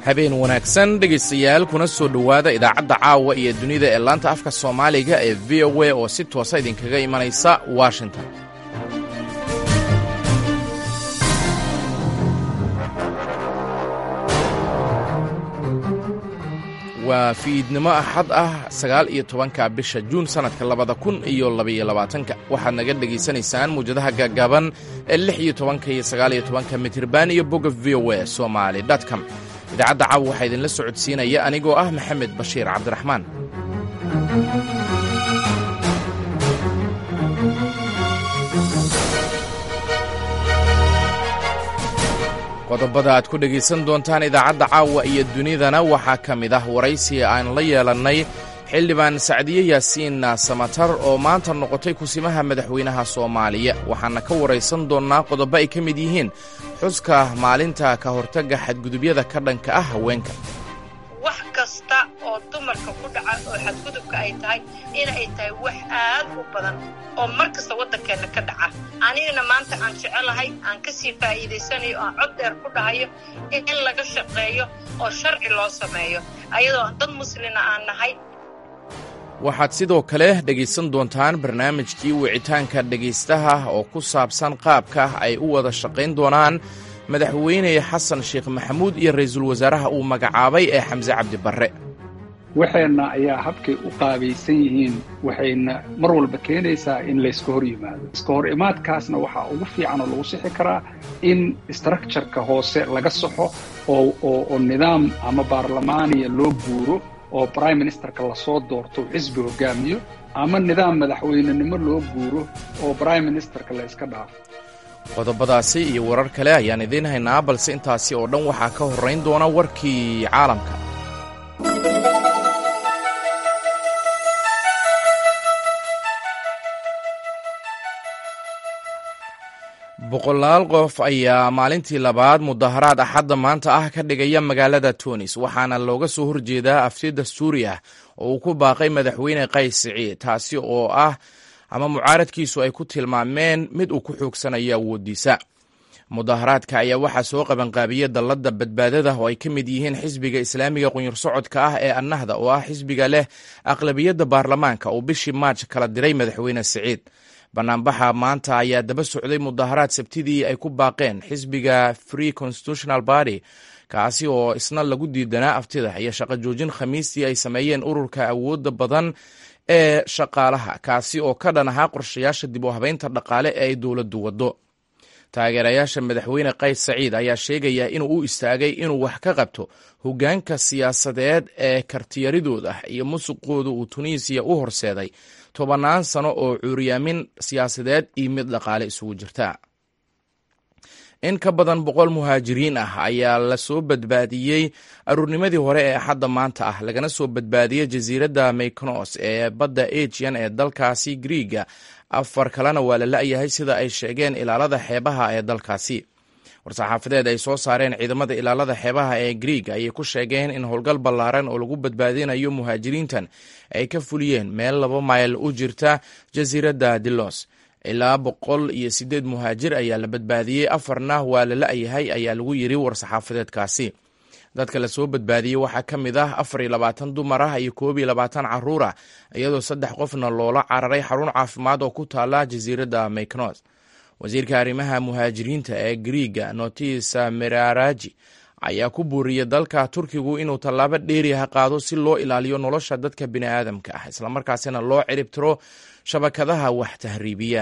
habeen wanaagsan dhegaystayaal kuna soo dhowaada idaacadda caawa iyo dunida ee laanta afka soomaaliga ee v o a oo si toosa idinkaga imanaysa washington waa fiidnimo axad ah sagaal iyo tobanka bisha juun sannadka labada kun iyo labaiyo labaatanka waxaad naga dhegaysanaysaan muwjadaha gaagaaban ee lix iyo tobanka iyo sagaal iyo tobanka mitirban iyo bogga v o a somaali com idaacadda caawa waxaa idinla socodsiinaya anigoo ah maxamed bashiir cabdiraxmaan qodobada aad ku dhegaysan doontaan idaacadda caawa iyo dunidana waxaa ka mid ah waraysi aan la yeelannay xildhibaan sacdiye yaasiin samatar oo maanta noqotay kusimaha madaxweynaha soomaaliya waxaana ka waraysan doonnaa qodobo ay ka mid yihiin xuska maalinta ka hortagga xadgudubyada ka dhanka ah haweenka wax kasta oo dumarka ku dhaca oo xadgudubka ay tahay inay tahay wax aad u badan oo mar kasta waddankeenna ka dhaca anigana maanta aan jecelahay aan ka sii faa'iidaysanayo aan cod dheer ku dhahayo in laga shaqeeyo oo sharci loo sameeyo ayadoo dad muslina aan nahay waxaad sidoo kale dhegaysan doontaan barnaamijkii wicitaanka dhegaystaha oo ku saabsan qaabka ay u wada shaqayn doonaan madaxweyne xasan sheekh maxamuud iyo ra'iisul wasaaraha uu magacaabay ee xamse cabdi barre waxeenna ayaa habkay u qaabaysan yihiin waxayna mar walba keenaysaa in layska hor yimaado iska hor imaadkaasna waxaa ugu fiican oo lagu sixi karaa in structureka hoose laga saxo oo nidaam ama baarlamaaniya loo guuro oo prime ministerka lasoo doorto xisbi hogaamiyo ama nidaam madaxweynenimo loo guuro oo prime ministerka la yska dhaafo qodobadaasi iyo warar kale ayaan idiin haynaa balse intaasi oo dhan waxaa ka horrayn doona warkii caalamka boqolaal qof ayaa maalintii labaad mudaharaad axadda maanta ah ka dhigaya magaalada tunis waxaana looga soo horjeedaa afti dastuuri ah oo uu ku baaqay madaxweyne qays siciid taasi oo ah ama mucaaradkiisu ay ku tilmaameen mid uu ku xoogsanayo awooddiisa mudaharaadka ayaa waxaa soo qabanqaabiyey dalladda badbaadada oo ay ka mid yihiin xisbiga islaamiga qunyur socodka ah ee annahda oo ah xisbiga leh aqlabiyadda baarlamaanka uu bishii maaj kala diray madaxweyne siciid banaanbaxa maanta ayaa daba socday mudaharaad sabtidii ay ku baaqeen xisbiga free constitutional party kaasi oo isna lagu diidanaa aftida iyo shaqo joojin khamiistii ay sameeyeen ururka awoodda badan ee shaqaalaha kaasi oo ka dhan ahaa qorshayaasha dib u habeynta dhaqaale ee ay dowladdu waddo taageerayaasha madaxweyne qays saciid ayaa sheegaya inuu u istaagay inuu wax ka qabto hoggaanka siyaasadeed ee kartiyaridooda iyo musuqooda uu tunisiya u horseeday tobannaan sano oo cuuriyaamin siyaasadeed iyo mid dhaqaale isugu jirta in ka badan boqol muhaajiriin ah ayaa lasoo badbaadiyey aruurnimadii hore ee axadda maanta ah lagana soo badbaadiyey jasiiradda maykonos ee badda ajian ee dalkaasi griiga afar kalena waa la la'yahay sida ay sheegeen ilaalada xeebaha ee dalkaasi war-saxaafadeed ay soo saareen ciidamada ilaalada xeebaha ee griig ayay ku sheegeen in howlgal ballaaran oo lagu badbaadinayo muhaajiriintan ay ka fuliyeen meel laba mayl u jirta jasiiradda dilos ilaa boqol iyo siddeed muhaajir ayaa la badbaadiyey afarna waa la la'yahay ayaa lagu yiri war-saxaafadeedkaasi dadka lasoo badbaadiyey waxaa ka mid ah afar iyo labaatan dumar ah iyo koob iyo labaatan caruur ah iyadoo saddex qofna loola cararay xarun caafimaad oo ku taala jasiiradda maykonos wasiirka arrimaha muhaajiriinta ee griiga notisa meraraji ayaa ku buuriyey dalka turkigu inuu tallaabo dheeriha qaado si loo ilaaliyo nolosha dadka bini'aadamka ah islamarkaasina loo ciribtiro shabakadaha wax tahriibiya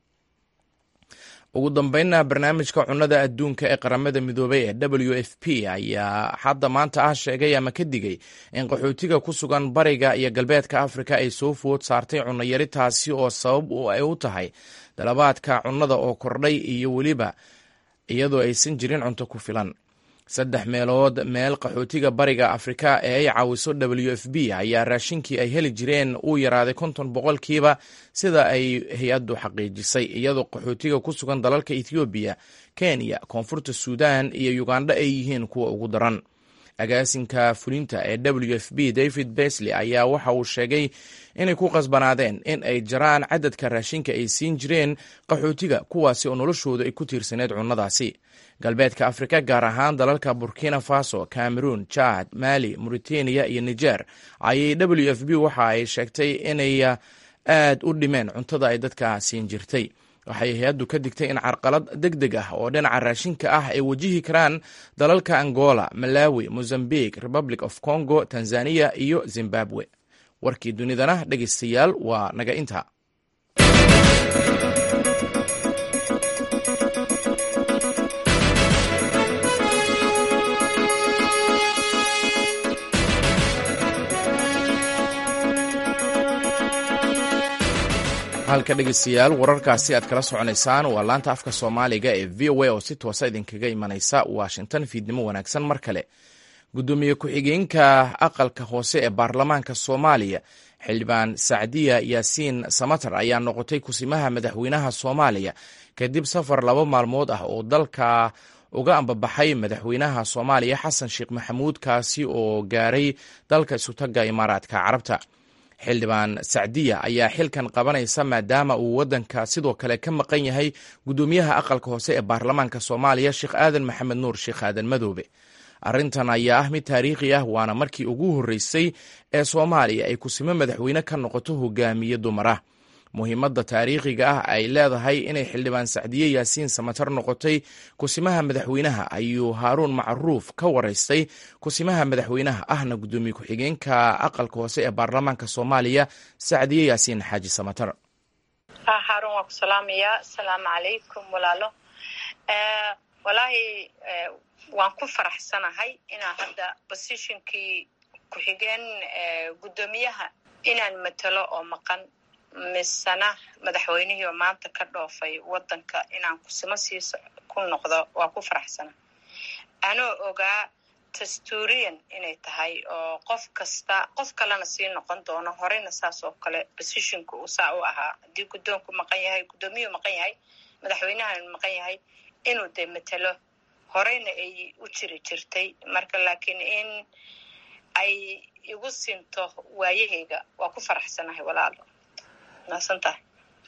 ugu dambeynna barnaamijka cunnada adduunka ee qaramada midoobay ee w f p ayaa hadda maanta ah sheegay ama ka digay in qaxootiga ku sugan bariga iyo galbeedka afrika ay soo food saartay cunnayari taasi oo sabab ay u tahay dalabaadka cunnada oo kordhay iyo weliba iyadoo aysan jirin cunto ku filan saddex meelood meel qaxootiga bariga afrika ee ay caawiso w f b ayaa raashinkii ay heli jireen uu yaraaday konton boqolkiiba sida ay hay-addu xaqiijisay iyadoo qaxootiga ku sugan dalalka ethoobiya kenya koonfurta suudan iyo ugandha ay yihiin kuwa ugu daran agaasinka fulinta ee w f b david besley ayaa waxa uu sheegay inay ku qasbanaadeen in ay jaraan cadadka raashinka ay siin jireen qaxootiga kuwaasi oo noloshoodu ay ku tiirsaneed cunnadaasi galbeedka afrika gaar ahaan dalalka burkina faso cameroon jad mali mauritania iyo niger ayay w f b waxa ay sheegtay inay aad u dhimeen cuntada ay dadka siin jirtay waxay hay-addu ka digtay in carqalad deg deg ah oo dhinaca raashinka ah ay wajihi karaan dalalka angola malawi mozambique republic of congo tanzania iyo zimbabwe warkii dunidana dhegeystayaal waa naga inta halka dhegeystayaal wararkaasi aad kala soconaysaan waa laanta afka soomaaliga ee v o a oo si toosa idinkaga imanaysa washington fiidnimo wanaagsan mar kale guddoomiye ku-xigeenka aqalka hoose ee baarlamaanka soomaaliya xildhibaan sacdiya yaasiin samatar ayaa noqotay kusimaha madaxweynaha soomaaliya kadib safar laba maalmood ah oo dalka uga ambabaxay madaxweynaha soomaaliya xasan sheekh maxamuud kaasi oo gaaray dalka isutaga imaaraadka carabta xildhibaan sacdiya ayaa xilkan qabanaysa maadaama uu waddanka sidoo kale ka maqan yahay guddoomiyaha aqalka hoose ee baarlamaanka soomaaliya sheekh aadan maxamed nuur sheekh aadan madoobe arrintan ayaa ah mid taariikhi ah waana markii ugu horreysay ee soomaaliya ay kusimo madaxweyne ka noqoto hogaamiye dumar ah muhiimadda taariikhiga ah ay leedahay inay xildhibaan sacdiye yaasiin samatar noqotay kusimaha madaxweynaha ayuu haaruun macruuf ka waraystay kusimaha madaxweynaha ahna guddoomiye ku-xigeenka aqalka hoose ee baarlamaanka soomaaliya sacdiye yaasiin xaaji samatar haarun waa ku salaamayaa asalaamu calaykum walaalo walaahi waan ku faraxsanahay inaan hadda bosishinkii ku-xigeen guddoomiyaha inaan matalo oo maqan misena madaxweynihii oo maanta ka dhoofay waddanka inaan kusimo sii ku noqdo waa ku faraxsana anoo ogaa dastuuriyan inay tahay oo qof kasta qof kalena sii noqon doono horeyna saas oo kale bosishinku uu saa u ahaa haddii guddoonku maqan yahay guddoomiyuhu maqan yahay madaxweynahan maqan yahay inuu dee matelo horeyna ay u jiri jirtay marka laakiin in ay igu sinto waayahayga waa ku faraxsanahay walaalo maasan tahay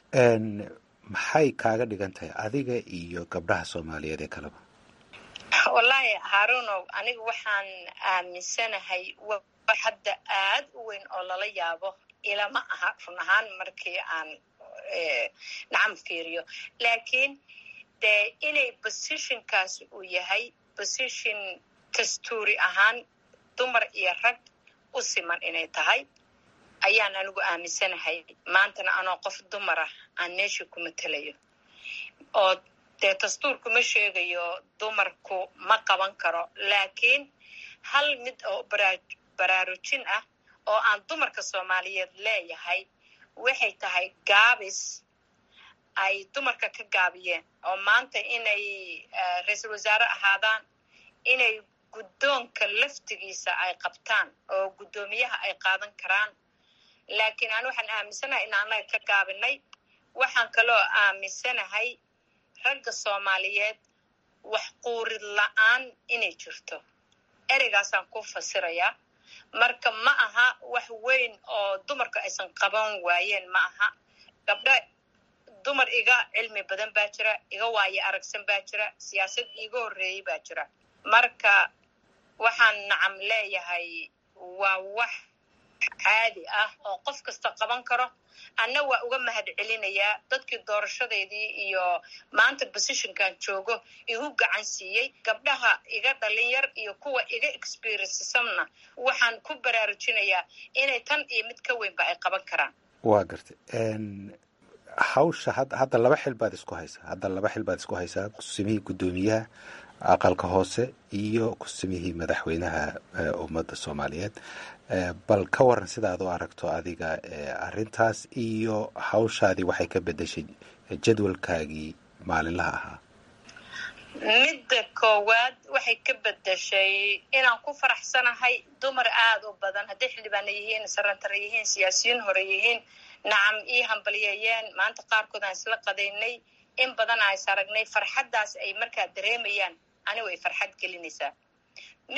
maxay kaaga dhigan tahay adiga iyo gabdhaha soomaaliyeed ee kaleba wallaahi haarunow aniga waxaan aaminsanahay wax hadda aad u weyn oo lala yaabo ilama aha run ahaan markii aan nacam fiiriyo laakiin dee inay bosishonkaas uu yahay bosishon dastuuri ahaan dumar iyo rag u siman inay tahay ayaan anigu aaminsanahay maantana anoo qof dumar ah aan meeshii ku matelayo oo dee dastuurku ma sheegayo dumarku ma qaban karo laakiin hal mid oo baraarujin ah oo aan dumarka soomaaliyeed leeyahay waxay tahay gaabis ay dumarka ka gaabiyeen oo maanta inay ra-iisul wasaare ahaadaan inay guddoonka laftigiisa ay qabtaan oo guddoomiyaha ay qaadan karaan laakiin aan waxaan aaminsanahay in annaga ka gaabinay waxaan kaloo aaminsanahay ragga soomaaliyeed wax quurid la-aan inay jirto ereygaasaan ku fasirayaa marka ma aha wax weyn oo dumarka aysan qaban waayeen ma aha gabdho dumar iga cilmi badan baa jira iga waaye aragsan baa jira siyaasad iiga horreeyey baa jira marka waxaan nacam leeyahay waa wax caadi ah oo qof kasta qaban karo anna waa uga mahad celinayaa dadkii doorashadeedii iyo maanta bosishonkan joogo igu gacan siiyey gabdhaha iga dhalin yar iyo kuwa iga experiencesamna waxaan ku baraarujinayaa inay tan iyo mid ka weynba ay qaban karaan waa gartay hawsha hadda laba xil baad isku haysaa hadda laba xil baad isku haysaa kusimihii guddoomiyaha aqalka hoose iyo kusimihii madaxweynaha ummadda soomaaliyeed bal ka waran sidaad u aragto adiga arrintaas iyo hawshaadii waxay ka bedeshay jadwalkaagii maalinlaha ahaa midda koowaad waxay ka bedeshay inaan ku faraxsanahay dumar aada u badan hadday xildhibaana yihiin sarantara yihiin siyaasiyiin hore yihiin nacam ii hambalyeeyeen maanta qaarkood aan isla qadaynay in badan aan is aragnay farxaddaas ay markaa dareemayaan anigu ay farxad gelinaysaa midda labaad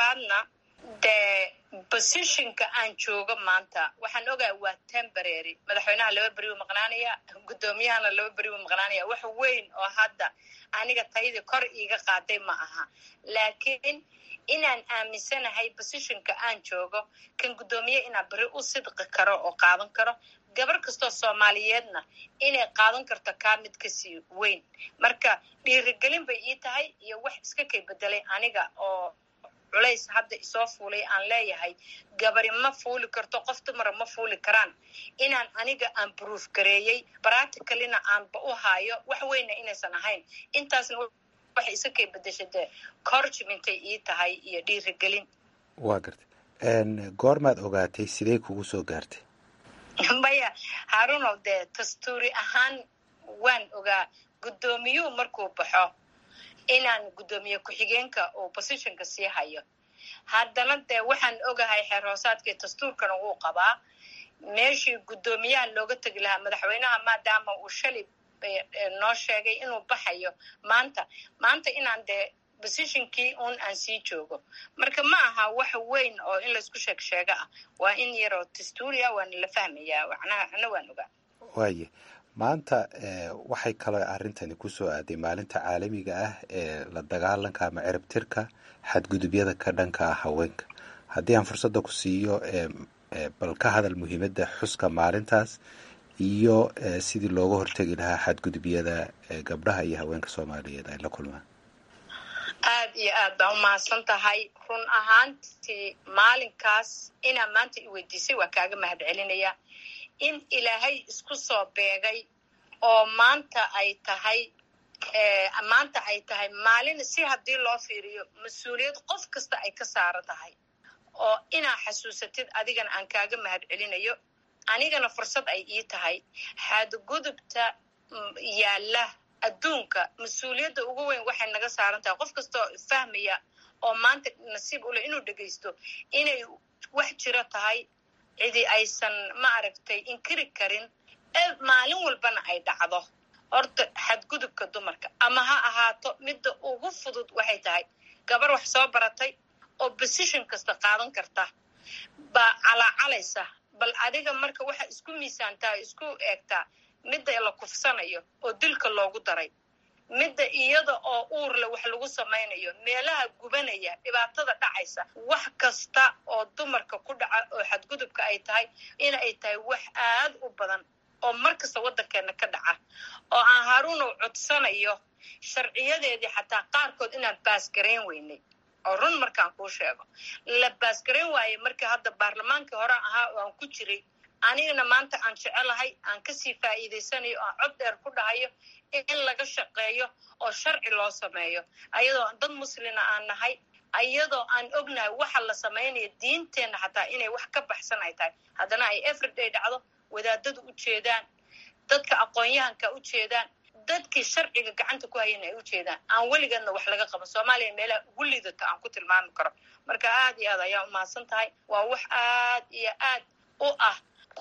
labaadna dee positionka aan joogo maanta waxaan ogahay waa temporary madaxweynaha laba beri u maqnaanaya guddoomiyahana laba beri u maqnaanaya wax weyn oo hadda aniga tayadii kor iiga qaaday ma aha laakiin inaan aaminsanahay positionka aan joogo kan guddoomiye inaan beri u sidqi karo oo qaadan karo gabar kastoo soomaaliyeedna inay qaadan karto kaa mid kasii weyn marka dhiirigelin bay ii tahay iyo wax iska kay bedelay aniga oo culays hadda isoo fuulay aan leeyahay gabari ma fuuli karto qof dumara ma fuuli karaan inaan aniga aan bruuf gareeyey practicalina aanba u haayo wax weyna inaysan ahayn intaasna waxay isa kay bedeshay dee corgimintay ii tahay iyo dhiirigelin waa gartay goormaad ogaatay sidee kugu soo gaartay maya harunow dee dastuuri ahaan waan ogaa guddoomiyuhu markuu baxo inaan guddoomiye ku-xigeenka uu positionka sii hayo haddana dee waxaan ogahay xeer hoosaadkii dastuurkana wuu qabaa meeshii guddoomiyaha looga tegi lahaa madaxweynaha maadaama uu shalay noo sheegay inuu baxayo maanta maanta inaan dee positionkii un aan sii joogo marka ma aha wax weyn oo in laysku sheeg sheego ah waa in yaroo dastuuri ah waana la fahmayaa macnaha ana waan ogaa waaye maanta waxay kaloo arrintani kusoo aaday maalinta caalamiga ah ee la dagaalanka ama ciribtirka xadgudubyada ka dhanka ah haweenka haddii aan fursadda ku siiyo bal ka hadal muhiimadda xuska maalintaas iyo sidii looga hortegi lahaa xadgudubyada gabdhaha iyo haweenka soomaaliyeed ay la kulmaan aad iyo aad baa umahadsan tahay run ahaantii maalinkaas inaa maanta i weydiisay waa kaaga mahad celinaya in ilaahay isku soo beegay oo maanta ay tahay maanta ay tahay maalin si haddii loo fiiriyo mas-uuliyad qof kasta ay ka saaran tahay oo inaa xasuusatid adigana aan kaaga mahad celinayo anigana fursad ay ii tahay xadgudubta yaalla adduunka mas-uuliyadda ugu weyn waxay naga saaran tahay qof kastoo fahmaya oo maanta nasiib u leh inuu dhegaysto inay wax jiro tahay cidi aysan ma aragtay inkiri karin maalin walbana ay dhacdo horta xadgudubka dumarka ama ha ahaato midda ugu fudud waxay tahay gabar wax soo baratay oo position kasta qaadan karta baa calaacalaysa bal adiga marka waxa isku miisaantaa isku eegtaa midda la kufsanayo oo dilka loogu daray midda iyada oo uurle wax lagu samaynayo meelaha gubanaya dhibaatada dhacaysa wax kasta oo dumarka ku dhaca oo xadgudubka ay tahay in ay tahay wax aad u badan oo mar kasta waddankeena ka dhaca oo aan haruunow codsanayo sharciyadeedii xataa qaarkood inaan baasgarayn weynay oo run markaan kuu sheego la baasgarayn waaye markii hadda baarlamaankii hore ahaa oo aan ku jiray anigana maanta aan jecelahay aan kasii faa'iidaysanayo aan cod dheer ku dhahayo in laga shaqeeyo oo sharci loo sameeyo ayadoo dad muslina aan nahay ayadoo aan ognahay waxa la samaynayo diinteenna xataa inay wax ka baxsan ay tahay haddana ay everyday dhacdo wadaadadu u jeedaan dadka aqoon-yahanka u jeedaan dadkii sharciga gacanta ku hayan ay u jeedaan aan weligeedna wax laga qaban soomaaliya meelaha ugu liidato aan ku tilmaami karo marka aad iyo aad ayaa umahadsan tahay waa wax aad iyo aad u ah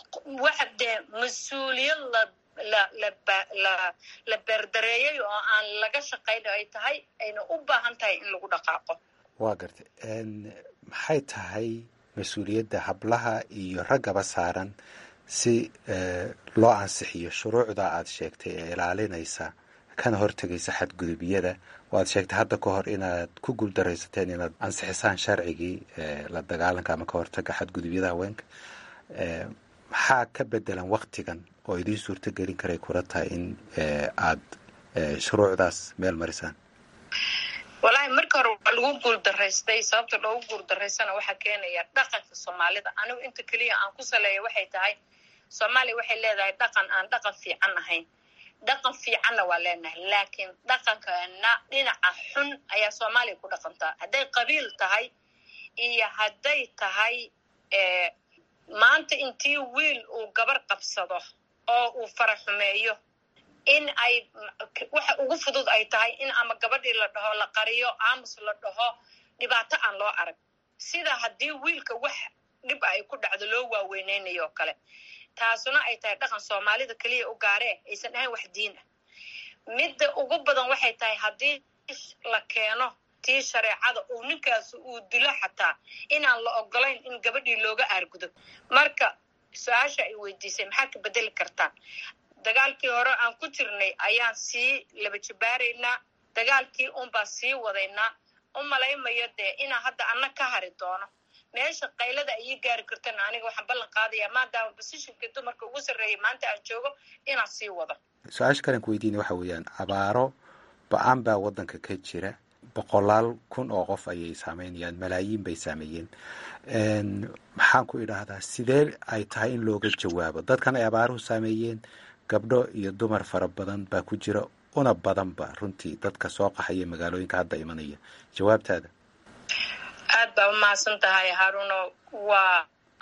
wax dee mas-uuliyad la la la la la beerdareeyay oo aan laga shaqayno ay tahay ayna u baahan tahay in lagu dhaqaaqo waa gartay maxay tahay mas-uuliyadda hablaha iyo raggaba saaran si loo ansixiyo shuruucda aad sheegtay ee ilaalinaysa kana hortegaysa xadgudubyada waad sheegtay hadda ka hor inaad ku guuldaraysateen inaad ansixisaan sharcigii la dagaalanka ama ka hortaga xadgudubyada haweenka maxaa ka bedelan waktigan oo idiin suurto gelin karay kula tahay in aad shuruucdaas meel marisaan wallaahi marka hore waa lagu guuldaraystay sababta loogu guuldaraystana waxaa keenaya dhaqanka soomaalida anigu inta keliya aan ku saleeya waxay tahay soomaaliya waxay leedahay dhaqan aan dhaqan fiican ahayn dhaqan fiicanna waa leenahay laakiin dhaqankeena dhinaca xun ayaa soomaaliya ku dhaqantaa hadday qabiil tahay iyo hadday tahay maanta intii wiil uu gabar qabsado oo uu fara xumeeyo in ay waxa ugu fudud ay tahay in ama gabadhii la dhaho la qariyo aamus la dhaho dhibaato aan loo arag sida haddii wiilka wax dhib ay ku dhacdo loo waaweyneynayo oo kale taasuna ay tahay dhaqan soomaalida keliya u gaaree aysan ahayn wax diin ah midda ugu badan waxay tahay haddii la keeno tii shareecada uu ninkaas uu dilo xataa inaan la ogolayn in gabadhii looga aargudo marka su-aasha ay weydiisay maxaad ka bedeli kartaan dagaalkii hore aan ku jirnay ayaan sii laba jibaaraynaa dagaalkii unbaa sii wadaynaa u malaymayo dee inaa hadda anna ka hari doono meesha qaylada ayii gaari kartana aniga waxaan ballan qaadayaa maadaama bosishinkii dumarka ugu sarreeyay maanta aan joogo inaan sii wado su-aasha kalen ku weydiina waxa weeyaan abaaro ba-aan baa waddanka ka jira boqolaal kun oo qof ayay saameynayaan malaayiin bay saameeyeen maxaan ku idhaahdaa sidee ay tahay in looga jawaabo dadkan ay abaaruhu saameeyeen gabdho iyo dumar fara badan baa ku jira una badanba runtii dadka soo qaxaya magaalooyinka hadda imanaya jawaabtaada aad baa umahadsan tahay haruno waa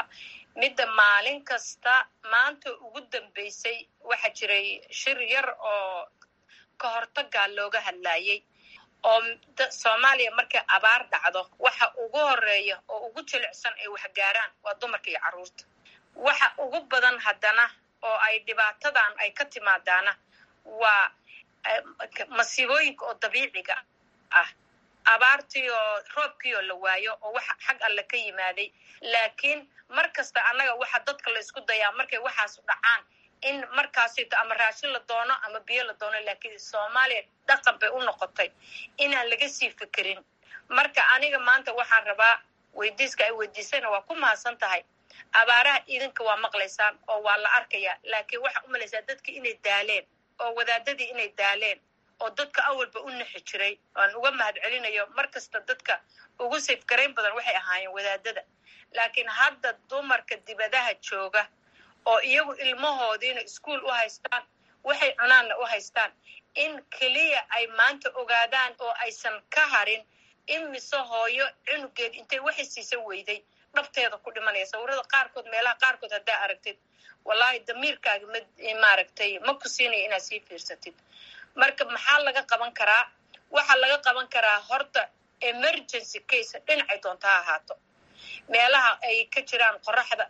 midda maalin kasta maanta ugu dambeysay waxaa jiray shir yar oo ka hortagaa looga hadlayay oo soomaaliya markay abaar dhacdo waxa ugu horeeya oo ugu jilicsan ay waxgaaraan waa dumarka iyo carruurta waxa ugu badan haddana oo ay dhibaatadan ay ka timaadaana waa masiibooyinka oo dabiiciga ah abaartii oo roobkii oo la waayo oo waxa xag alle ka yimaaday laakiin mar kasta annaga waxa dadka la isku dayaa markay waxaas dhacaan in markaasito ama raashin la doono ama biyo la doono laakiin soomaaliya dhaqan bay u noqotay inaan laga sii fikirin marka aniga maanta waxaan rabaa weydiiska ay weydiisayna waa ku mahadsan tahay abaaraha idinka waa maqlaysaan oo waa la arkayaa laakiin waxaa u malaysaa dadka inay daaleen oo wadaadadii inay daaleen oo dadka awalba u nixi jiray aan uga mahad celinayo mar kasta dadka ugu safgarayn badan waxay ahaayeen wadaadada laakiin hadda dumarka dibadaha jooga oo iyagu ilmahoodiina iskuol u haystaan waxay cunaanna u haystaan in keliya ay maanta ogaadaan oo aysan ka harin in mise hooyo cunugeed intay waxay siisa weyday dhabteeda ku dhimanaya sawirada qaarkood meelaha qaarkood haddaa aragtid wallaahi damiirkaaga ma maaragtay ma ku siinaya inaad sii fiirsatid marka maxaa laga qaban karaa waxaa laga qaban karaa horta emergency case dhinacay doonta ha ahaato meelaha ay ka jiraan qoraxda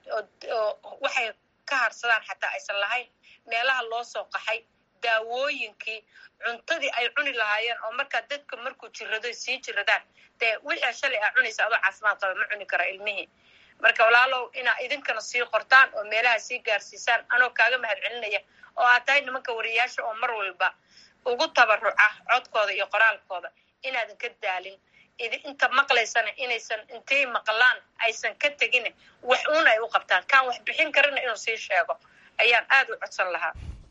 oo waxay ka harsadaan xataa aysan lahayn meelaha loo soo qaxay daawooyinkii cuntadii ay cuni lahaayeen oo markaa dadka markuu jirado sii jiradaan dee wixii shalay aa cunaysa adoo caafimaad qaba ma cuni kara ilmihii marka walaalow inaa idinkana sii qortaan oo meelaha sii gaarsiisaan anoo kaaga mahad celinaya oo aad tahay nimanka wariyaasha oo mar walba ugu tabaruca codkooda iyo qoraalkooda inaadan ka daalin inta maqlaysana inaysan intay maqlaan aysan ka tegin wax uun ay u qabtaan kaan wax bixin karana inuu sii sheego ayaan aad u codsan lahaa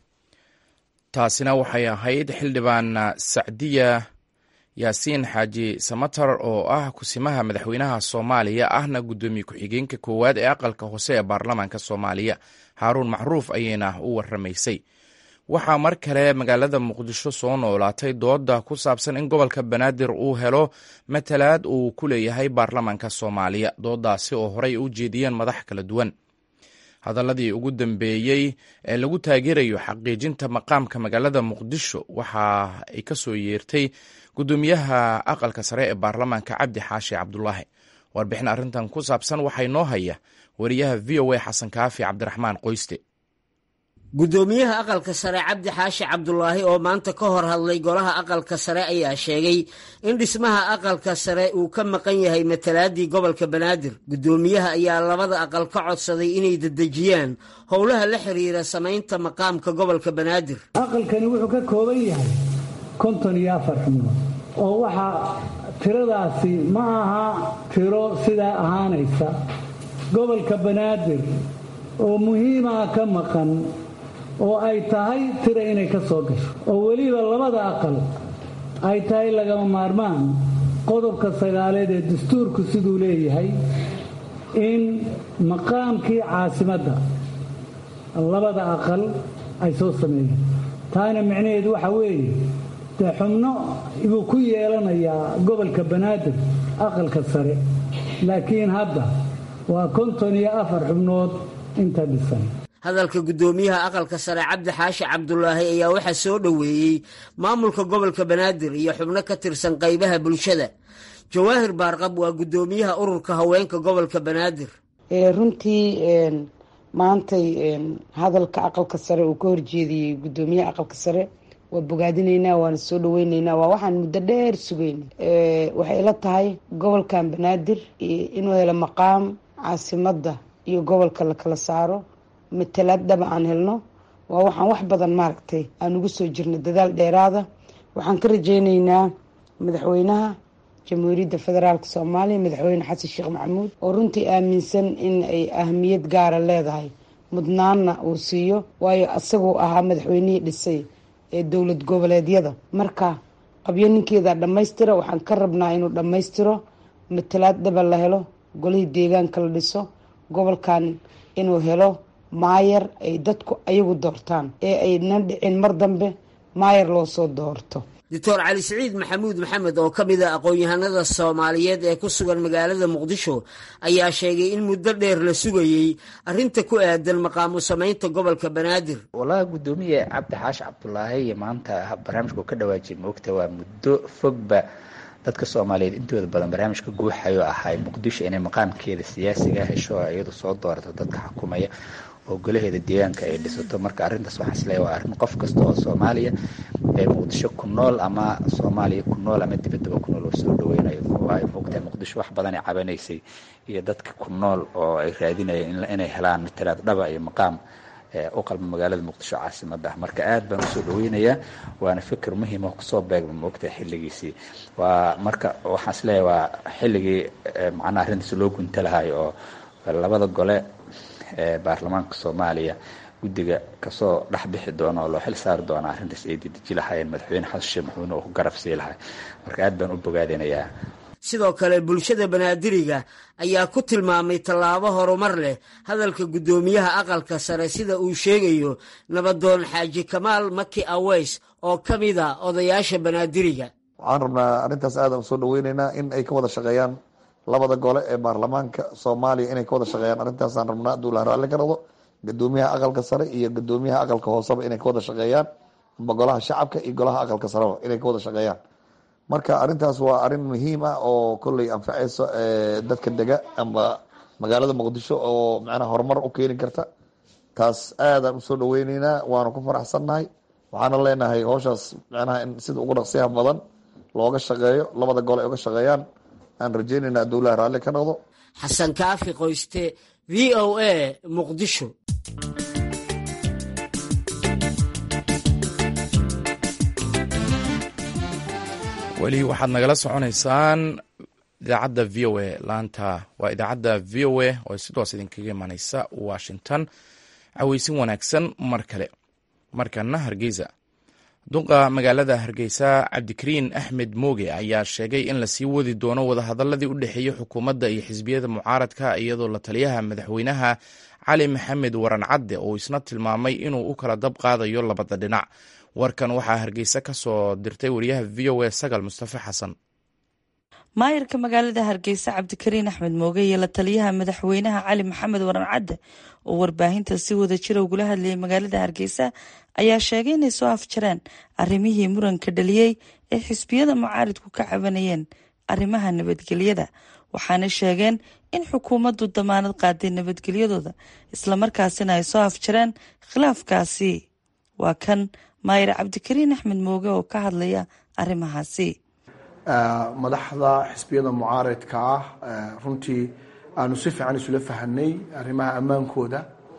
taasina waxay ahayd xildhibaan sacdiya yaasiin xaaji samatar oo ah kusimaha madaxweynaha soomaaliya ahna guddoomiye ku-xigeenka koowaad ee aqalka hoose ee baarlamaanka soomaaliya haaruun macruuf ayayna u waramaysay waxaa mar kale magaalada muqdisho soo noolaatay dooda ku saabsan in gobolka banaadir uu helo matalaad uu ku leeyahay baarlamaanka soomaaliya doodaasi oo horey u jeediyeen madax kala duwan hadaladii ugu dambeeyey ee lagu taageerayo xaqiijinta maqaamka magaalada muqdisho waxa ay ka soo yeertay guddoomiyaha aqalka sare ee baarlamaanka cabdi xaashi cabdulaahi warbixin arrintan ku saabsan waxay noo haya wariyaha v o a xasan kaafi cabdiraxmaan qoyste guddoomiyaha aqalka sare cabdi xaashi cabdulaahi oo maanta ka hor hadlay golaha aqalka sare ayaa sheegay in dhismaha aqalka sare uu ka maqan yahay matalaadii gobolka banaadir guddoomiyaha ayaa labada aqal ka codsaday inay dedejiyaan howlaha la xiriira samaynta maqaamka gobolka banaadir aqalkani wuxuu ka kooban yahay konton iyo afar xubnood oo waxaa tiradaasi ma aha tiro sidaa ahaanaysa gobolka banaadir oo muhiimaa ka maqan oo ay tahay tira inay ka soo gasho oo weliba labada aqal ay tahay lagama maarmaan qodobka sagaaleed ee dastuurku siduu leeyahay in maqaamkii caasimadda labada aqal ay soo sameeyeen taana micnaheedu waxa weeye dee xubno buu ku yeelanayaa gobolka banaadir aqalka sare laakiin hadda waa konton iyo afar xubnood inta dhisan hadalka guddoomiyaha aqalka sare cabdi xaashi cabdulaahi ayaa waxaa soo dhoweeyey maamulka gobolka banaadir iyo xubno ka tirsan qaybaha bulshada jawaahir baarqab waa guddoomiyaha ururka haweenka gobolka banaadir runtii maantay hadalka aqalka sare uu ka horjeediyey guddoomiyaha aqalka sare waa bogaadinaynaa waana soo dhaweyneynaa waa waxaan muddo dheer sugayna waxay ila tahay gobolkan banaadir inuu helo maqaam caasimadda iyo gobolka la kala saaro matalaad dhaba aan helno waa waxaan wax badan maaragtay aan ugu soo jirno dadaal dheeraada waxaan ka rajeyneynaa madaxweynaha jamhuuriyadda federaalk soomaaliya madaxweyne xasan sheekh maxamuud oo runtii aaminsan in ay ahamiyad gaara leedahay mudnaanna uu siiyo waayo asaguu ahaa madaxweynihii dhisay ee dowlad goboleedyada marka qabyo ninkeeda dhammaystira waxaan ka rabnaa inuu dhammaystiro matalaad dhaba la helo golihii deegaanka la dhiso gobolkan inuu helo maayar ay dadku ayagu doortaan ee ayna dhicin mar dambe maayar loo soo doorto doctor cali siciid maxamuud maxamed oo ka mid a aqoon-yahanada soomaaliyeed ee ku sugan magaalada muqdisho ayaa sheegay in muddo dheer la sugayey arrinta ku aadan maqaamu samaynta gobolka banaadir walahi guddoomiye cabdi xaashi cabdulaahi iyo maanta barnaamijka uu ka dhawaajiyay moogta waa muddo fogba dadka soomaaliyeed intooda badan barnaamijka guuxayo ahay muqdisho inay maqaamkeeda siyaasiga hesho iyadu soo doorato dadka xukumaya oo golaheeda deegaanka ay dhisato marka arrintaas waxaan isleeyahay waa arrin qof kasta oo soomaaliya ee muqdisho ku nool ama soomaaliya ku nool ama dibaddaba ku nool oo soo dhaweynayo waayo moogtahay muqdisho wax badan ay cabanaysay iyo dadka ku nool oo ay raadinayeen inay helaan matalaad dhaba iyo maqaam u qalma magaalada muqdisho caasimada ah marka aad baan usoo dhaweynayaa waana fikir muhiim oo kusoo beegma moogtahay xilligiisii waa marka waxaan isleeyahay waa xilligii macnaha arrintaas loo gunta lahayo oo labada gole ee baarlamaanka soomaaliya guddiga kasoo dhex bixi doona oo loo xil saari doona arrintaas ay dedeji lahaayeen madaxweyne xasan sheekh maxamuud oo ku garab sii lahay marka aad baan u bogaadinayaa sidoo kale bulshada banaadiriga ayaa ku tilmaamay tallaabo horumar leh hadalka guddoomiyaha aqalka sare sida uu sheegayo nabadoon xaaji kamaal maki aweys oo ka mid a odayaasha banaadiriga waxaan rabnaa arrintaas aadaan usoo dhaweyneynaa in ay ka wada shaqeeyaan labada gole ee baarlamaanka soomaaliya inay ka wada shaqeeyaan arrintaasaan rabnaa hadduu la raalli ka noqdo gadoomiyaha aqalka sare iyo gadoomiyaha aqalka hooseba inay ka wada shaqeeyaan amba golaha shacabka iyo golaha aqalka sareba inay ka wada shaqeeyaan marka arrintaas waa arrin muhiim ah oo kolley anfaceyso dadka dega amba magaalada muqdisho oo macnaha horumar u keeni karta taas aadaan usoo dhaweyneynaa waanu ku faraxsannahay waxaana leenahay howshaas macnaha in sida ugu dhaqsiyaha badan looga shaqeeyo labada gole ay uga shaqeeyaan aan rajeynayna dowlaha raalli ka noqdo xasan kaafi qoyste v o a muqdisho weli waxaad nagala soconaysaan idaacadda v o a laanta waa idaacadda v o a oo sidoos idinkaga imaneysa washington caweysin wanaagsan mar kale markana hargeysa duqa magaalada hargeysa cabdikariin axmed mooge ayaa sheegay in lasii wadi doono wadahadaladii u dhexeeyey xukuumadda iyo xisbiyada mucaaradka iyadoo la taliyaha madaxweynaha cali maxamed waran cadde oo isna tilmaamay inuu u kala dab qaadayo labada dhinac warkan waxaa hargeysa ka soo dirtay wariyaha v o a sagal mustafe xasan maayarka magaalada hargeysa cabdikariin axmed mooge iyo la taliyaha madaxweynaha cali maxamed waran cadde oo warbaahinta si wada jira ugula hadlayay magaalada hargeysa ayaa sheegay inay soo afjareen arrimihii muranka dhaliyey ee xisbiyada mucaaridku ka cabanayeen arrimaha nabadgelyada waxaana sheegeen in xukuumaddu damaanad qaaday nabadgelyadooda islamarkaasina ay soo afjareen khilaafkaasi waa kan maayar cabdikariin axmed mooge oo ka hadlaya arrimahaasi madaxda xisbiyada mucaaridka ah runtii aanu si fiican isula fahanay arrimaha ammaankooda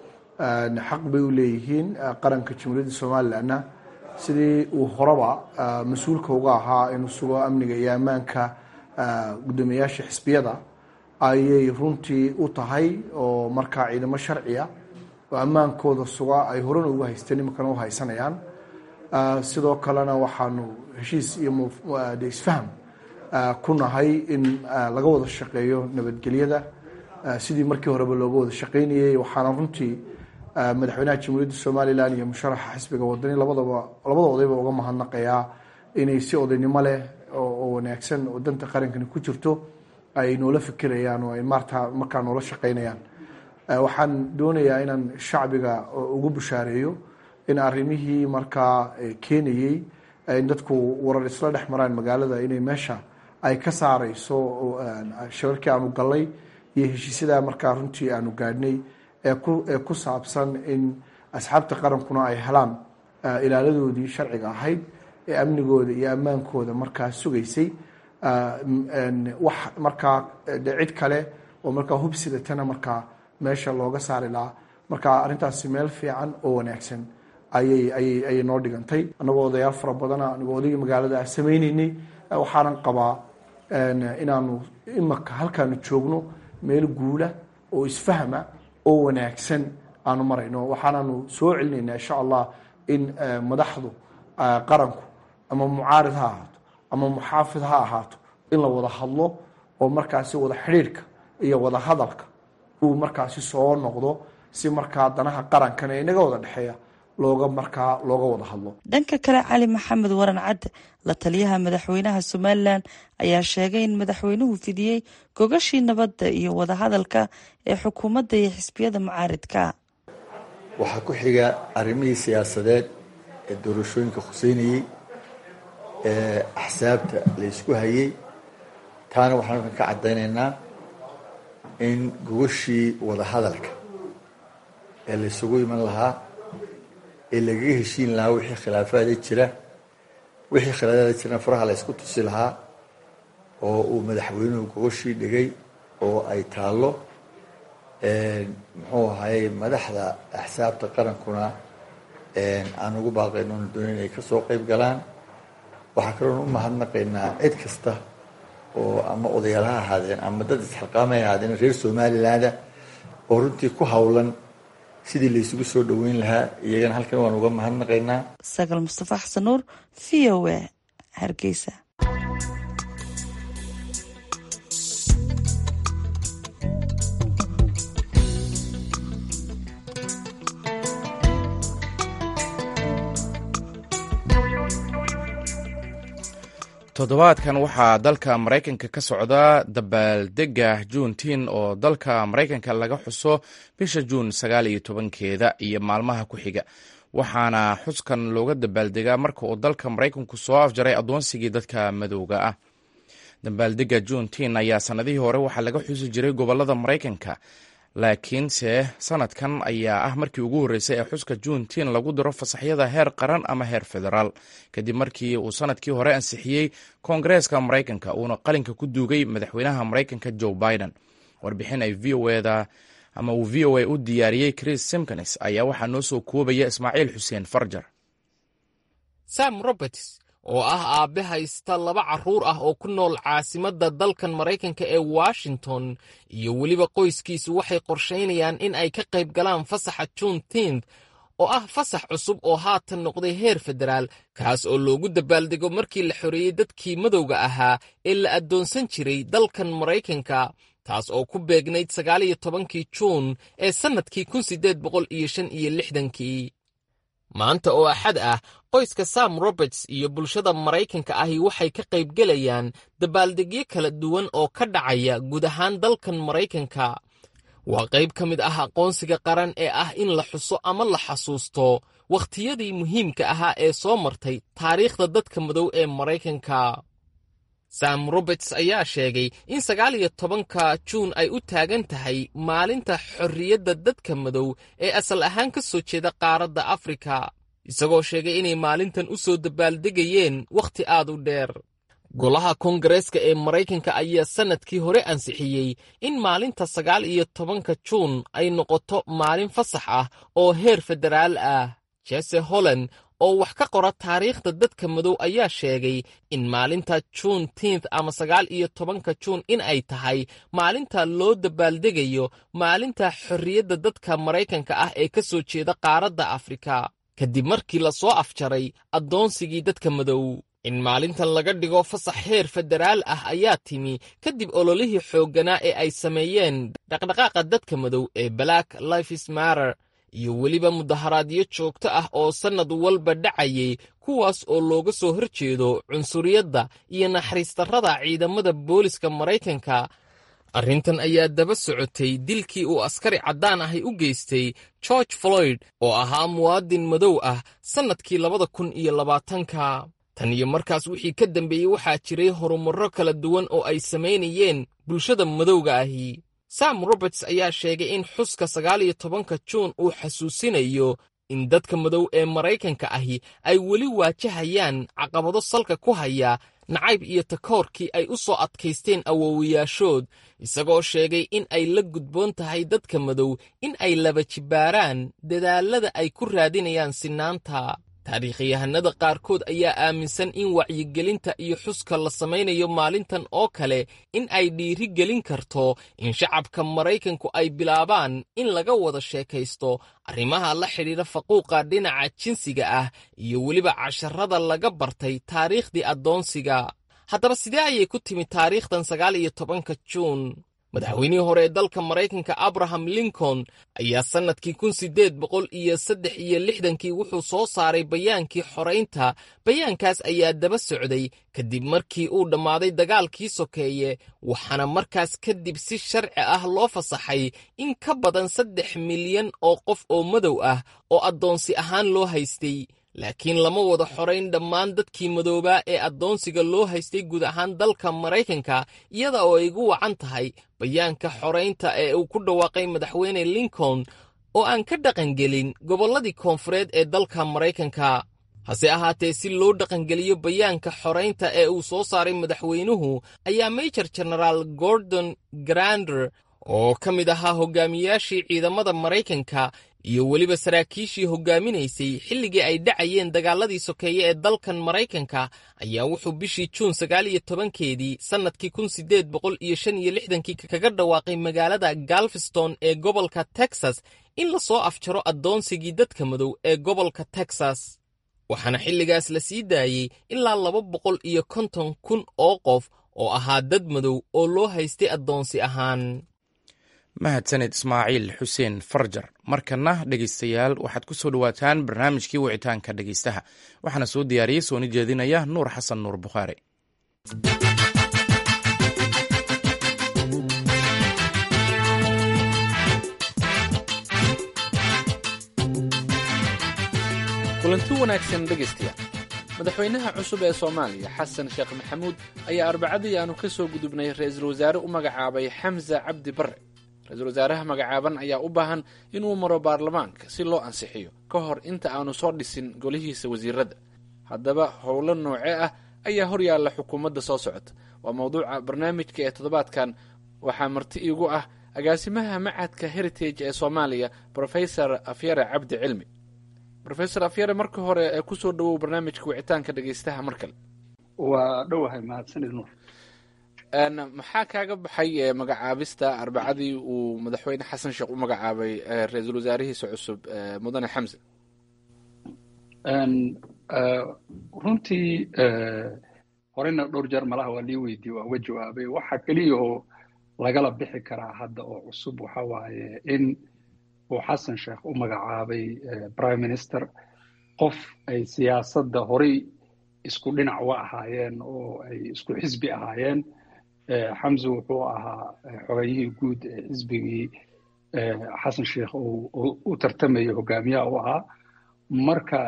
xaq bay u leeyihiin qaranka jamhuuriyadda somalilanna sidii uu horeba mas-uulka uga ahaa inuu sugo amniga iyo ammaanka guddoomiyayaasha xisbiyada ayay runtii u tahay oo markaa ciidamo sharciya oo ammaankooda suga ay horena ugu haysteen iminkana u haysanayaan sidoo kalena waxaanu heshiis iyo isfaham ku nahay in laga wada shaqeeyo nabadgelyada sidii markii horeba looga wada shaqeynayay waxaana runtii madaxweynaha jamhuuriyadda somalilan iyo musharaxa xisbiga wadani labadaba labada odayba uga mahadnaqayaa inay si odaynimo leh oo wanaagsan oo danta qarankani ku jirto ay noola fikirayaan oo ay maarta markaa noola shaqeynayaan waxaan doonayaa inaan shacbiga ugu bushaareeyo in arrimihii markaa keenayey in dadku warar isla dhex maraan magaalada inay meesha ay ka saareyso shirarkii aanu gallay iyo heshiisyadaa markaa runtii aanu gaadhnay ee ku saabsan in asxaabta qarankuna ay helaan ilaaladoodii sharciga ahayd ee amnigooda iyo ammaankooda markaa sugaysay wax markaa de cid kale oo markaa hubsidatana markaa meesha looga saari lahaa marka arrintaasi meel fiican oo wanaagsan ayay ayay ayay noo dhigantay annagoo odayaal fara badana anagoo odaygii magaalada ah sameyneynay waxaanan qabaa inaanu imaka halkaanu joogno meel guula oo isfahma oo wanaagsan aanu marayno waxaananu soo celinaynaa insha allah in madaxdu qaranku ama mucaarid ha ahaato ama muxaafid ha ahaato in la wada hadlo oo markaasi wada xidhiirhka iyo wada hadalka uu markaasi soo noqdo si markaa danaha qarankan ee inaga wada dhexeeya looga markaa looga wada hadlo dhanka kale cali maxamed waran cadde la taliyaha madaxweynaha somalilan ayaa sheegay in madaxweynuhu fidiyey gogashii nabadda iyo wadahadalka ee xukuumadda iyo xisbiyada mucaaridka waxaa ku xiga arrimihii siyaasadeed ee doorashooyinka khuseynayey ee axsaabta la ysku hayey taana waxaan halkan ka caddaynaynaa in gogashii wadahadalka ee la ysugu iman lahaa ee lagaga heshiin lahaa wixii khilaafaada jira wixii khilaafaada jirana faraha la ysku tusi lahaa oo uu madaxweynuhu gogashii dhigay oo ay taallo muxuu ahaye madaxda axsaabta qarankuna aan ugu baaqayno oonu doonayn inay ka soo qayb galaan waxaa kaloon u mahadnaqaynaa cid kasta oo ama odayaal ha ahaadeen ama dad isxilqaamay ahaadeen reer somalilandah oo runtii ku howlan sidii la isugu soo dhoweyn lahaa iyagana halkan waan uga mahadnaqaynaa sagal mustafa xasan nuur v o a hargeysa toddobaadkan waxaa dalka maraykanka ka socda dabaaldega juuntiin oo dalka maraykanka laga xuso bisha juun sagaal iyo tobankeeda iyo maalmaha ku xiga waxaana xuskan looga dabaaldegaa marka uu dalka maraykanku soo afjaray addoonsigii dadka madowga ah dabaaldega juuntiin ayaa sannadihii hore waxaa laga xusi jiray gobolada maraykanka laakiinse sanadkan ayaa ah markii ugu horreysay ee xuska juuntiin lagu diro fasaxyada heer qaran ama heer federaal kadib markii uu sanadkii hore ansixiyey koongareeska maraykanka uuna qalinka ku duugay madaxweynaha maraykanka joe biden warbixin ay v o eda ama uu v o a u diyaariyey chris simkins ayaa waxaa noo soo koobaya ismaaciil xuseen farjar sam roberts oo ah aabbe haysta laba carruur ah oo ku nool caasimadda dalkan maraykanka ee washington iyo weliba qoyskiisu waxay qorshaynayaan in ay ka qayb galaan fasaxa juuntiinth oo ah fasax cusub oo haatan noqday heer federaal kaas oo loogu dabaaldego markii la xoreeyey dadkii madowga ahaa ee la addoonsan jiray dalkan maraykanka taas oo ku beegnayd sagaal iyo tobankii juun ee sannadkii kun siddeed boqol iyo shan iyo lixdankii maanta oo axad ah qoyska sam roberts iyo bulshada maraykanka ahi waxay ka qaybgelayaan dabaaldegyo kala duwan oo ka dhacaya guud ahaan dalkan maraykanka waa qayb ka mid ah aqoonsiga qaran ee ah in la xuso ama la xasuusto wakhtiyadii muhiimka ahaa ee soo martay taariikhda dadka madow ee maraykanka sam roberts ayaa sheegay in sagaal iyo tobanka juun ay u taagan tahay maalinta xorriyadda dadka madow ee asal ahaan ka soo jeeda qaaradda afrika isagoo sheegay inay maalintan u soo dabaaldegayeen wakhti aad u dheer golaha koongareeska ee maraykanka ayaa sannadkii hore ansixiyey in maalinta sagaal iyo tobanka juun ay noqoto maalin fasax ah oo heer federaal ah jese holland oo wax ka qora taariikhda dadka madow ayaa sheegay in maalinta juun tiinth ama sagaal iyo tobanka juun in ay tahay maalinta loo dabaaldegayo maalinta xorriyadda dadka maraykanka ah ee ka soo jeeda qaaradda afrika kadib markii la soo afjaray addoonsigii dadka madow in maalintan laga dhigo fasax heer federaal ah ayaa timi kadib ololihii xoogganaa ee ay sameeyeen dhaqdhaqaaqa dadka madow ee black lifes matter iyo weliba mudaharaadyo joogto ah oo sannad walba dhacayay kuwaas oo looga soo hor jeedo cunsuriyadda iyo naxariistarrada ciidamada booliska maraykanka arrintan ayaa daba socotay dilkii uu askari caddaan ahi u geystay george floyd oo ahaa muwaadin madow ah sannadkii labada kun iyo labaatanka tan iyo markaas wixii ka dambeeyey waxaa jiray horumarro kala duwan oo ay samaynayeen bulshada madowga ahi sam roberts ayaa sheegay in xuska sagaal iyo tobanka juun uu xasuusinayo in dadka madow ee maraykanka ahi ay weli waajahayaan caqabado salka ku haya nacayb iyo takoorkii ay u soo adkaysteen awowayaashood isagoo sheegay in ay la gudboon tahay dadka madow in ay laba jibbaaraan dadaallada ay ku raadinayaan sinaanta taariikhayahanada qaarkood ayaa aaminsan in wacyigelinta iyo xuska la samaynayo maalintan oo kale in ay dhiiri gelin karto in shacabka maraykanku ay bilaabaan in laga wada sheekaysto arrimaha la xidhiidha faquuqa dhinaca jinsiga ah iyo weliba casharada laga bartay taariikhdii addoonsiga haddaba sidee ayay ku timi taariikhdan sagaal iyo tobanka juun madaxweynihii hore ee dalka maraykanka abraham lincoln ayaa sannadkii kun siddeed boqol iyo saddex iyo lixdankii wuxuu soo saaray bayaankii xoraynta bayaankaas ayaa daba socday kadib markii uu dhammaaday dagaalkii sokeeye waxaana markaas kadib si sharci ah loo fasaxay in ka badan saddex milyan oo qof oo madow ah oo addoonsi ahaan loo haystay laakiin lama wada xorayn dhammaan dadkii madoobaa ee addoonsiga loo haystay guud ahaan dalka maraykanka iyada oo ay gu wacan tahay bayaanka xoraynta ee uu ku dhawaaqay madaxweyne lincoln oo aan ka dhaqangelin gobolladii koonfureed ee dalka maraykanka hase ahaatee si loo dhaqangeliyo bayaanka xoraynta ee uu soo saaray madaxweynuhu ayaa major genaraal gordon grander oo ka mid ahaa hogaamiyaashii ciidamada maraykanka iyo weliba saraakiishii hogaaminaysay xilligii ay dhacayeen dagaaladii sokeeye ee dalkan maraykanka ayaa wuxuu bishii juun sagaal iyo tobankeedii sannadkii kun siddeed boqol iyo shan iyo lixdankii kaga dhawaaqay magaalada galveston ee gobolka texas in la soo afjaro addoonsigii dadka madow ee gobolka texas waxaana xilligaas la sii daayey ilaa laba boqol iyo konton kun oo qof oo ahaa dad madow oo loo haystay addoonsi ahaan mahadsaned ismaaciil xuseen farjar markana dhegaystayaal waxaad ku soo dhowaataan barnaamijkii wicitaanka dhegaystaha waxaana soo diyaariyey sooni jeedinaya nuur xasan nuur bukhaari kulanti wanaagsan dhegaystayaal madaxweynaha cusub ee soomaaliya xasan sheekh maxamuud ayaa arbacadii aanu ka soo gudubnay ra-iisul wasaare u magacaabay xamsa cabdi barre ra-iisul wasaaraha magacaaban ayaa u baahan inuu maro baarlamaanka si loo ansixiyo ka hor inta aanu soo dhisin golihiisa wasiiradda haddaba howlo noocee ah ayaa hor yaalla xukuumadda soo socota waa mawduuca barnaamijka ee toddobaadkan waxaa marti iigu ah agaasimaha macadka heritage ee soomaaliya brofesor afyare cabdi cilmi rofesor afyare marka hore ee kusoo dhawow barnaamijka wicitaanka dhegaystaha mar kale waa dhowahay mahadsanid nuur maxaa kaaga baxay magacaabista arbacadii uu madaxweyne xasan sheekh u magacaabay ra-iisul wasaarihiisa cusub mudane xamse runtii horeyna dhowr jeer malaha waa lii weydiye waa uga jawaabay waxa keliya oo lagala bixi karaa hadda oo cusub waxa waaye in uu xasan sheekh u magacaabay prime minister qof ay siyaasadda horey isku dhinac wa ahaayeen oo ay isku xisbi ahaayeen xamse wuxuu ahaa xogayihii guud ee xisbigii xasan sheekh u tartamaya hogaamiyaha u ahaa marka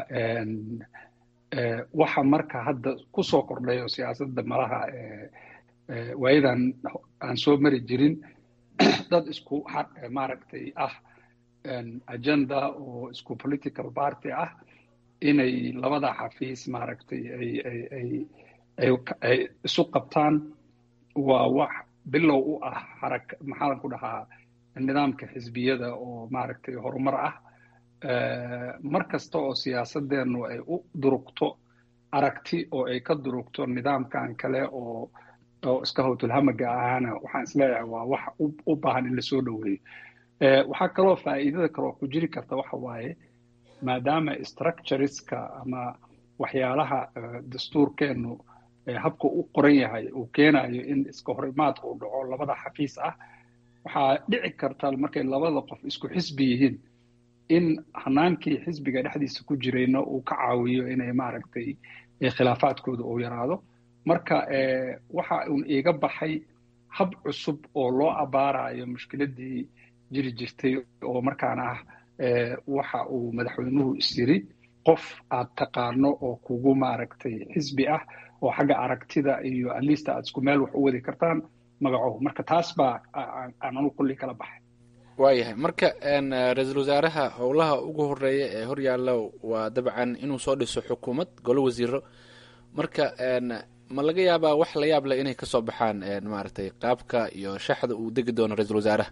waxa marka hadda ku soo kordhay oo siyaasadda malaha waayadan aan soo mari jirin dad isku maaragtay ah agenda oo isku political party ah inay labada xafiis maaragtay ay ay ay ay ay isu qabtaan waa wax bilow u ah xarak maxaan ku dhahaa nidaamka xisbiyada oo maaragtay horumar ah mar kasta oo siyaasadeennu ay u durugto aragti oo ay ka durugto nidaamkan kale oo oo iska howtulhamaga ahaana waxaan isleeyahay waa wax u baahan in lasoo dhoweeyo waxaa kaloo faa'iidada kaloo ku jiri karta waxa waaye maadaama structureska ama waxyaalaha dastuurkeennu habka u qoran yahay uu keenayo in iska horimaad uu dhaco labada xafiis ah waxaa dhici karta markay labada qof isku xisbi yihiin in hanaankii xisbiga dhexdiisa ku jirayna uu ka caawiyo inay maaragtay khilaafaadkooda uu yaraado marka waxa uun iiga baxay hab cusub oo loo abaarayo mushkiladii jiri jirtay oo markaana ah waxa uu madaxweynuhu isyiri qof aad taqaano oo kugu maaragtay xisbi ah oo xagga aragtida iyo atleast aad isku meel wax u wadi kartaan magaco marka taas baa aan anu kulli kala baxay waayahay marka ra-iisul wasaaraha howlaha ugu horeeya ee horyaalla waa dabcan inuu soo dhiso xukuumad golo wasiiro marka ma laga yaabaa wax la yaab leh inay kasoo baxaan maaragtay qaabka iyo shaxda uu degi doono ra-iisul wasaaraha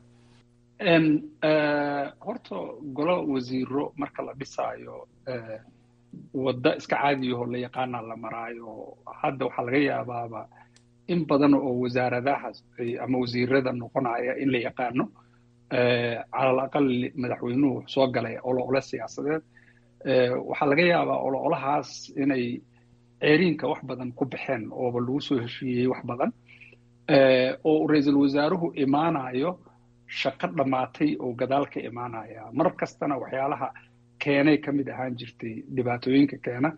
horta golo wasiiro marka la dhisaayo wadda iska caadiyaho la yaqaana la maraayo hadda waxaa laga yaabaaba in badan oo wasaaradaha ama wasiirada noqonaya in la yaqaano calal aqal madaxweynuhu soo galay olo-ole siyaasadeed waxaa laga yaabaa olo-olahaas inay ceeriinka wax badan ku baxeen ooba lagu soo heshiiyey wax badan oo ra-iisul wasaaruhu imaanayo shaqo dhammaatay oo gadaal ka imaanaya mar kastana waxyaalaha keenay ka mid ahaan jirtay dhibaatooyinka keena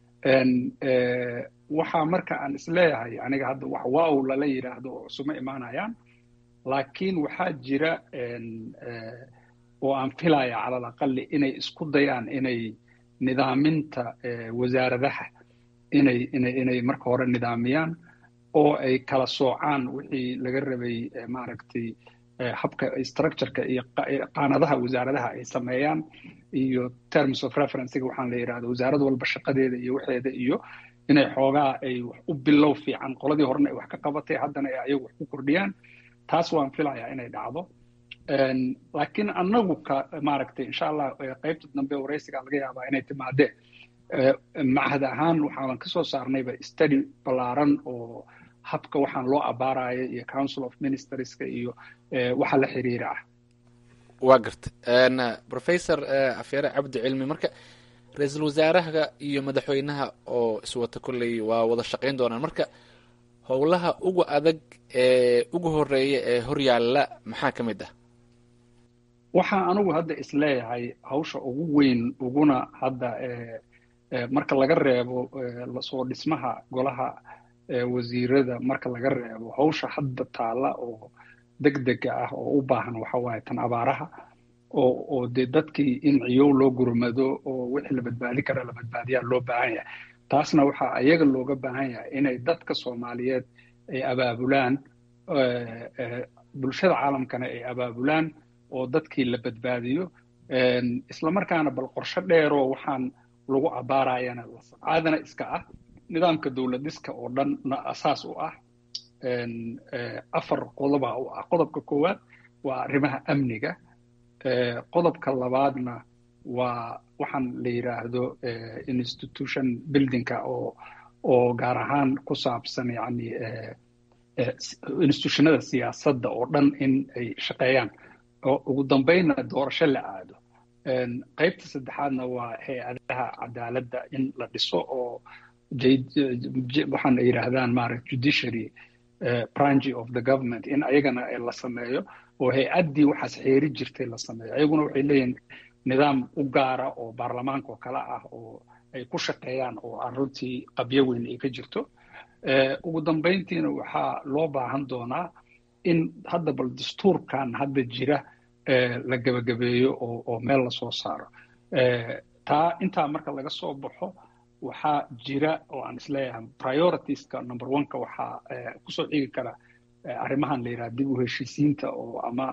waxaa marka aan isleeyahay aniga hadda wax waaw lala yidhaahdo oo isuma imaanayaan laakiin waxaa jira oo aan filaya calal aqali inay isku dayaan inay nidaaminta wasaaradaha inay inay inay marka hore nidaamiyaan oo ay kala soocaan wixii laga rabay maaragtay habka structureka iyo qaanadaha wasaaradaha ay sameeyaan iyo terms of referencega waxaan la yidhahda wasaarad walba shaqadeeda iyo waxeeda iyo inay xoogaa ay wax u bilow fiican qoladii horena ay wax ka qabatay haddana ay ayagu wax ku kordhiyaan taas waan filayaa inay dhacdo laakiin annagu ka maaragtay insha allah qaybta dambe waraysiga laga yaabaa inay timaadee macahad ahaan waxaan kasoo saarnayba study ballaaran oo habka waxaan loo abaarayo iyo council of ministerska iyo waxa la xiriira ah waa garta professor afyare cabdi cilmi marka ra-iisul wasaaraha iyo madaxweynaha oo iswata kolley waa wada shaqayn doonaan marka howlaha ugu adag ee ugu horeeya ee horyaalla maxaa ka mid ah waxaa anigu hadda isleeyahay hawsha ugu weyn uguna hadda marka laga reebo lasoo dhismaha golaha wasiirada marka laga reebo hawsha hadda taalla oo degdega ah oo u baahan waxa waaye tan abaaraha oo oo dee dadkii in ciyow loo gurmado oo wixii la badbaadi kara la badbaadiyaa loo baahan yahay taasna waxaa ayaga looga baahan yahay inay dadka soomaaliyeed ay abaabulaan bulshada caalamkana ay abaabulaan oo dadkii la badbaadiyo islamarkaana bal qorsho dheeroo waxaan lagu abaarayana caadana iska ah nidaamka dowlad dhiska oo dhanna asaas u ah afar qodoba u ah qodobka koowaad waa arrimaha amniga qodobka labaadna waa waxaan la yidhaahdo institution buildingka oo oo gaar ahaan ku saabsan yani institutionada siyaasadda oo dhan in ay shaqeeyaan oo ugu dambeynna doorasho la aado qaybta saddexaadna waa hay-adaha cadaaladda in la dhiso oo waxaan ay yidhaahdaan maaragt judiciary branch of the government in ayagana la sameeyo oo hay-addii waxaas xeeri jirtay la sameeyo ayaguna waxay leeyihin nidaam u gaara oo baarlamaanka oo kale ah oo ay ku shaqeeyaan oo aan runtii qabyo weyn ay ka jirto ugu dambeyntiina waxaa loo baahan doonaa in hadda bal dastuurkan hadda jira la gebagabeeyo oo oo meel lasoo saaro taa intaa marka laga soo baxo waxaa jira oo aan isleeyahay prioritiska number oneka waxaa kusoo xigi kara arrimahan la yidhaha dib u heshiisiinta oo ama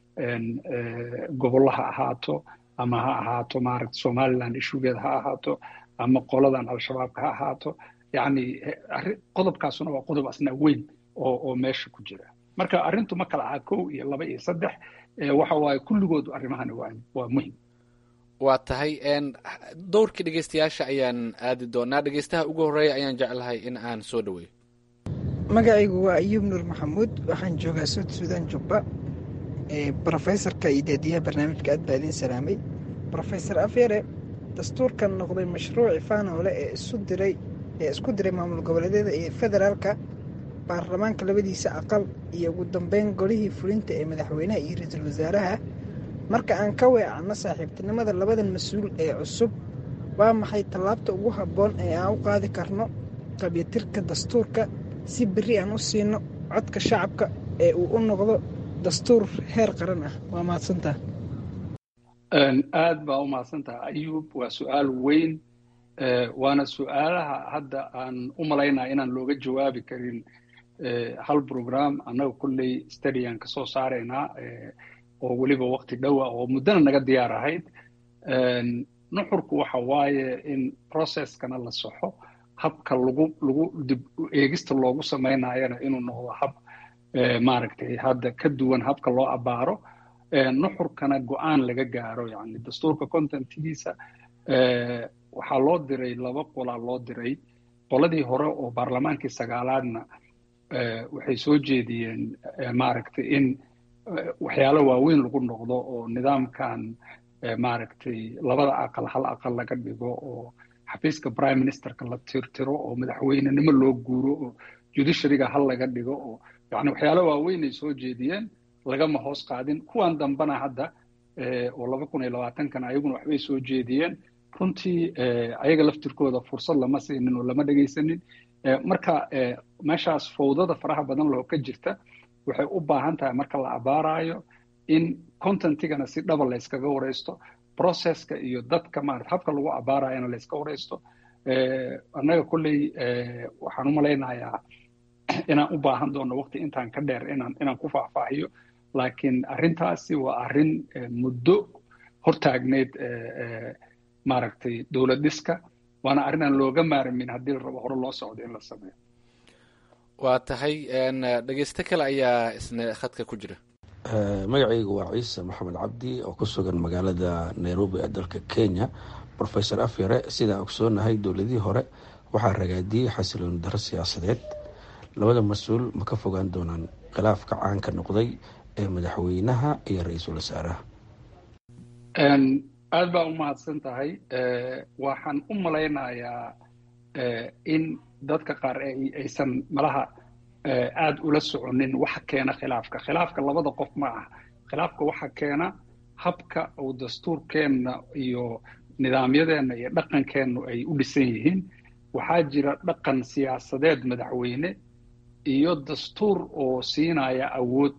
gobollo ha ahaato ama ha ahaato maaragta somaliland ishugeeda ha ahaato ama qoladan al-shabaabka ha ahaato yacni qodobkaasuna waa qodob asna weyn oo oo meesha ku jira marka arrintu ma kala aha kow iyo laba iyo saddex waxa waaye kulligood arrimahani waa waa muhim waa tahay dowrkii dhegeystayaasha ayaan aadi doonaa dhegeystaha ugu horreeya ayaan jeclahay in aan soo dhaweeyo magacaygu waa ayuub nuur maxamuud waxaan joogaa suud suudaan jubba brofesorka iyo daadiyaha barnaamijka aad baa idiin salaamay brofesor afyare dastuurkan noqday mashruuci faanole ee isu diray ee isku diray maamul goboleedyada iyo federaalka baarlamaanka labadiisa aqal iyo ugu dambeyn golihii fulinta ee madaxweynaha iyo ra-iisul wasaaraha marka aan ka weecanno saaxiibtinimada labadan mas-uul ee cusub waa maxay tallaabta ugu habboon ee aan u qaadi karno qabyatirka dastuurka si berri aan u siino codka shacabka ee uu u noqdo dastuur heer qaran ah waa mahadsantaha aad baa u mahadsantaha ayuub waa su-aal weyn waana su-aalaha hadda aan u malaynaya inaan looga jawaabi karin hal program annaga kulley stadiyan ka soo saaraynaa oo weliba waqti dhowa oo muddana naga diyaar ahayd nuxurku waxa waaye in processkana la soxo habka lagu lagu dib eegista loogu samaynayana inuu noqdo hab maaragtay hadda ka duwan habka loo abaaro nuxurkana go-aan laga gaaro yani dastuurka contentigiisa waxaa loo diray laba qolaa loo diray qoladii hore oo baarlamaankii sagaalaadna waxay soo jeediyeen maaragtay in waxyaalo waaweyn lagu noqdo oo nidaamkan maaragtay labada aqal hal aqal laga dhigo oo xafiiska prime ministerka la tirtiro oo madaxweynenimo loo guuro oo judiciaryga hal laga dhigo oo yani waxyaalo waaweyn ay soo jeediyeen lagama hoos qaadin kuwan dambana hadda oo laba kun iyo labaatankana ayaguna waxbay soo jeediyeen runtii ayaga laftirkooda fursad lama siinin oo lama dhegaysanin marka meeshaas fowdada faraha badan loo ka jirta waxay u baahan tahay marka la abaarayo in contentigana si dhaba la yskaga waraysto processka iyo dadka maarata habka lagu abaarayana la yska waraysto annaga kolley waxaan u malaynayaa inaan u baahan doono waqti intaan ka dheer inaan inaan ku faahfaahiyo laakiin arrintaasi waa arrin muddo hortaagneyd maaragtay dowlad dhiska waana arrin aan looga maarmin haddii la rabo hore loo socdo in la sameeyo waa tahay dhegeysto kale ayaa isna khadka ku jira magacaygu waa ciise maxamed cabdi oo ku sugan magaalada nairobi ee dalka kenya rofesor afyare sidaan ogsoonahay dowladihii hore waxaa ragaadiyey xasilooni daro siyaasadeed labada mas-uul ma ka fogaan doonaan khilaafka caanka noqday ee madaxweynaha iyo ra-iisul wasaaraha aad baa u mahadsan tahay waxaan u malaynayaa in dadka qaar aysan malaha aada ula soconin waxa keena khilaafka khilaafka labada qof ma ah khilaafka waxa keena habka uu dastuurkeenna iyo nidaamyadeenna iyo dhaqankeennu ay u dhisan yihiin waxaa jira dhaqan siyaasadeed madaxweyne iyo dastuur oo siinaya awood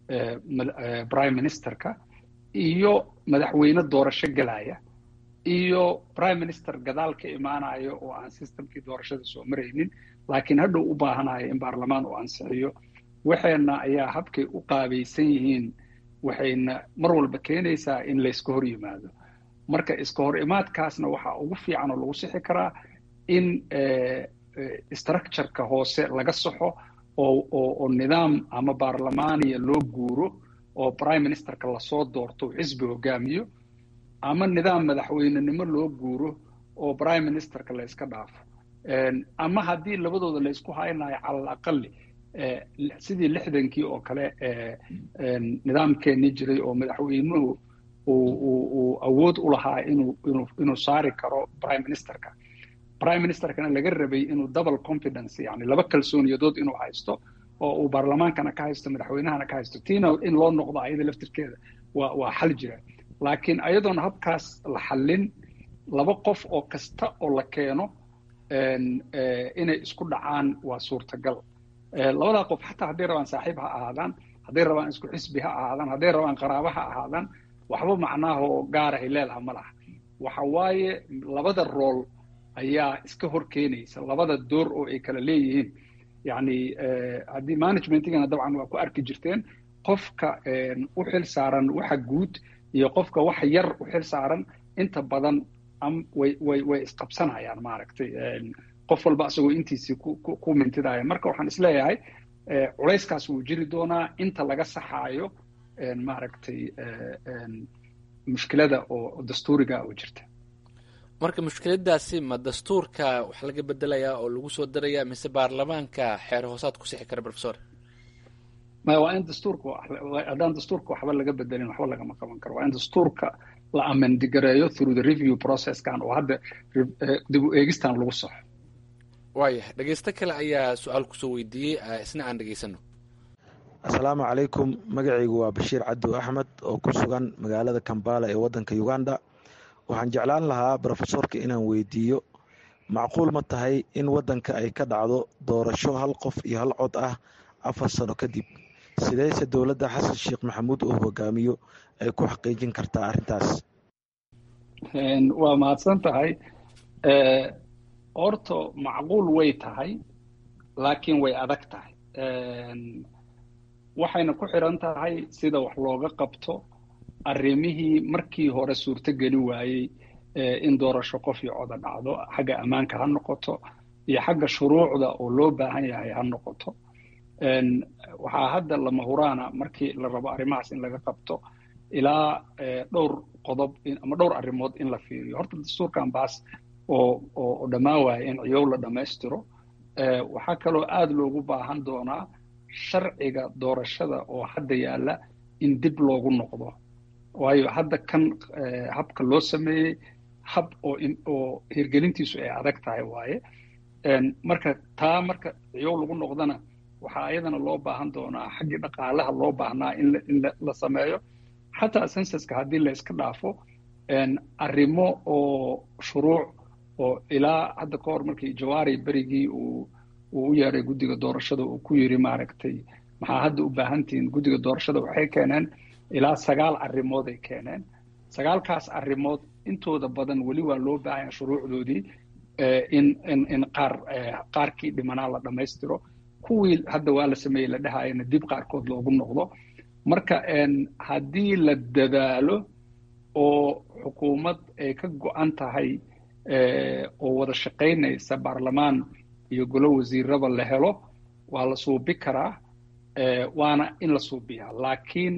prime ministerka iyo madaxweyne doorasho gelaya iyo prime minister gadaal ka imaanayo oo aan systemkii doorashada soo maraynin laakiin hadhow u baahanayo in baarlamaan uu ansixiyo waxayna ayaa habkay u qaabaysan yihiin waxayna mar walba keenaysaa in layska hor yimaado marka iska hor imaadkaasna waxaa ugu fiican oo lagu sixi karaa in structureka hoose laga saxo oo oo nidaam ama baarlamaaniya loo guuro oo prime ministerka lasoo doorto xisbi hogaamiyo ama nidaam madaxweynenimo loo guuro oo prime ministerka la yska dhaafo ama haddii labadooda la ysku haynayo cala alaqali sidii lixdankii oo kale nidaamkeenii jiray oo madaxweynuhu uu awood u lahaa inuu inuu inuu saari karo prime ministerka prime ministerkana laga rabay inuu double confidence yani laba kalsooniyadood inuu haysto oo uu baarlamaankana ka haysto madaxweynahana ka haysto tiina in loo noqdo ayada laftirkeeda waa waa xal jira laakiin ayadoona habkaas la xallin laba qof oo kasta oo la keeno inay isku dhacaan waa suurtagal labadaa qof xataa hadday rabaan saaxiib ha ahaadaan hadday rabaan isku xisbi ha ahaadaan hadday rabaan qaraaba ha ahaadaan waxba macnaha oo gaara ay leedaha ma laha waxa waaye labada rool ayaa iska hor keenaysa labada door oo ay kala leeyihiin yani haddii managementigana dabcan waa ku arki jirteen qofka u xil saaran waxa guud iyo qofka wax yar u xil saaran inta badan way way way isqabsanayaan maaragtay qof walba asagoo intiisii ku mintidaya marka waxaan isleeyahay culayskaas wuu jiri doonaa inta laga saxaayo maaragtay mushkilada oo dastuuriga oo jirta marka mushkiladaasi ma dastuurka wax laga bedelayaa oo lagu soo darayaa mise baarlamaanka xeer hoosaad ku sixi kara professor maya waa in dastuurka haddaan dastuurka waxba laga bedelin waxba lagama qaban karo waa in dastuurka la amendigareeyo through the review processkan oo hadda dib u eegistan lagu saxo waayahay dhegeysto kale ayaa su-aal kusoo weydiiyey isna aan dhegeysano asalaamu calaykum magacaygu waa bashiir cabdu axmed oo ku sugan magaalada kambala ee waddanka uganda waxaan jeclaan lahaa brofesorka inaan weydiiyo macquul ma tahay in waddanka ay ka dhacdo doorasho hal qof iyo hal cod ah afar sano kadib sideyse dowladda xasan sheekh maxamuud uu hogaamiyo ay ku xaqiijin kartaa arrintaas waa mahadsan tahay horto macquul way tahay laakiin way adag tahay waxayna ku xiran tahay sida wax looga qabto arrimihii markii hore suurtogeli waayey in doorasho qof iyo coda dhacdo xagga ammaanka ha noqoto iyo xagga shuruucda oo loo baahan yahay ha noqoto waxaa hadda lama huraana markii la rabo arrimahaas in laga qabto ilaa dhowr qodob ama dhowr arrimood in la fiiriyo horta dastuurkan baas oo oo dhammaan waaya in ciyow la dhammaystiro waxaa kaloo aada loogu baahan doonaa sharciga doorashada oo hadda yaalla in dib loogu noqdo waayo hadda kan habka loo sameeyey hab oo oo hirgelintiisu ay adag tahay waaye marka taa marka ciyow lagu noqdana waxaa ayadana loo baahan doonaa xaggii dhaqaalaha loo baahnaa in in la sameeyo xataa sensuska haddii la iska dhaafo arrimo oo shuruuc oo ilaa hadda ka hor markii jawaari berigii uu uu u yeeray guddiga doorashada uu ku yiri maaragtay maxaa hadda u baahantihiin guddiga doorashada waxay keeneen ilaa sagaal arrimood ay keeneen sagaalkaas arrimood intooda badan weli waa loo baahanya shuruucdoodii in in in qaar qaarkii dhimanaa la dhammaystiro kuwii hadda waa la sameeyey la dhahayana dib qaarkood loogu noqdo marka haddii la dadaalo oo xukuumad ay ka go-an tahay oo wada shaqaynaysa baarlamaan iyo golo wasiiraba la helo waa la suubi karaa waana in la suubiyaa laakiin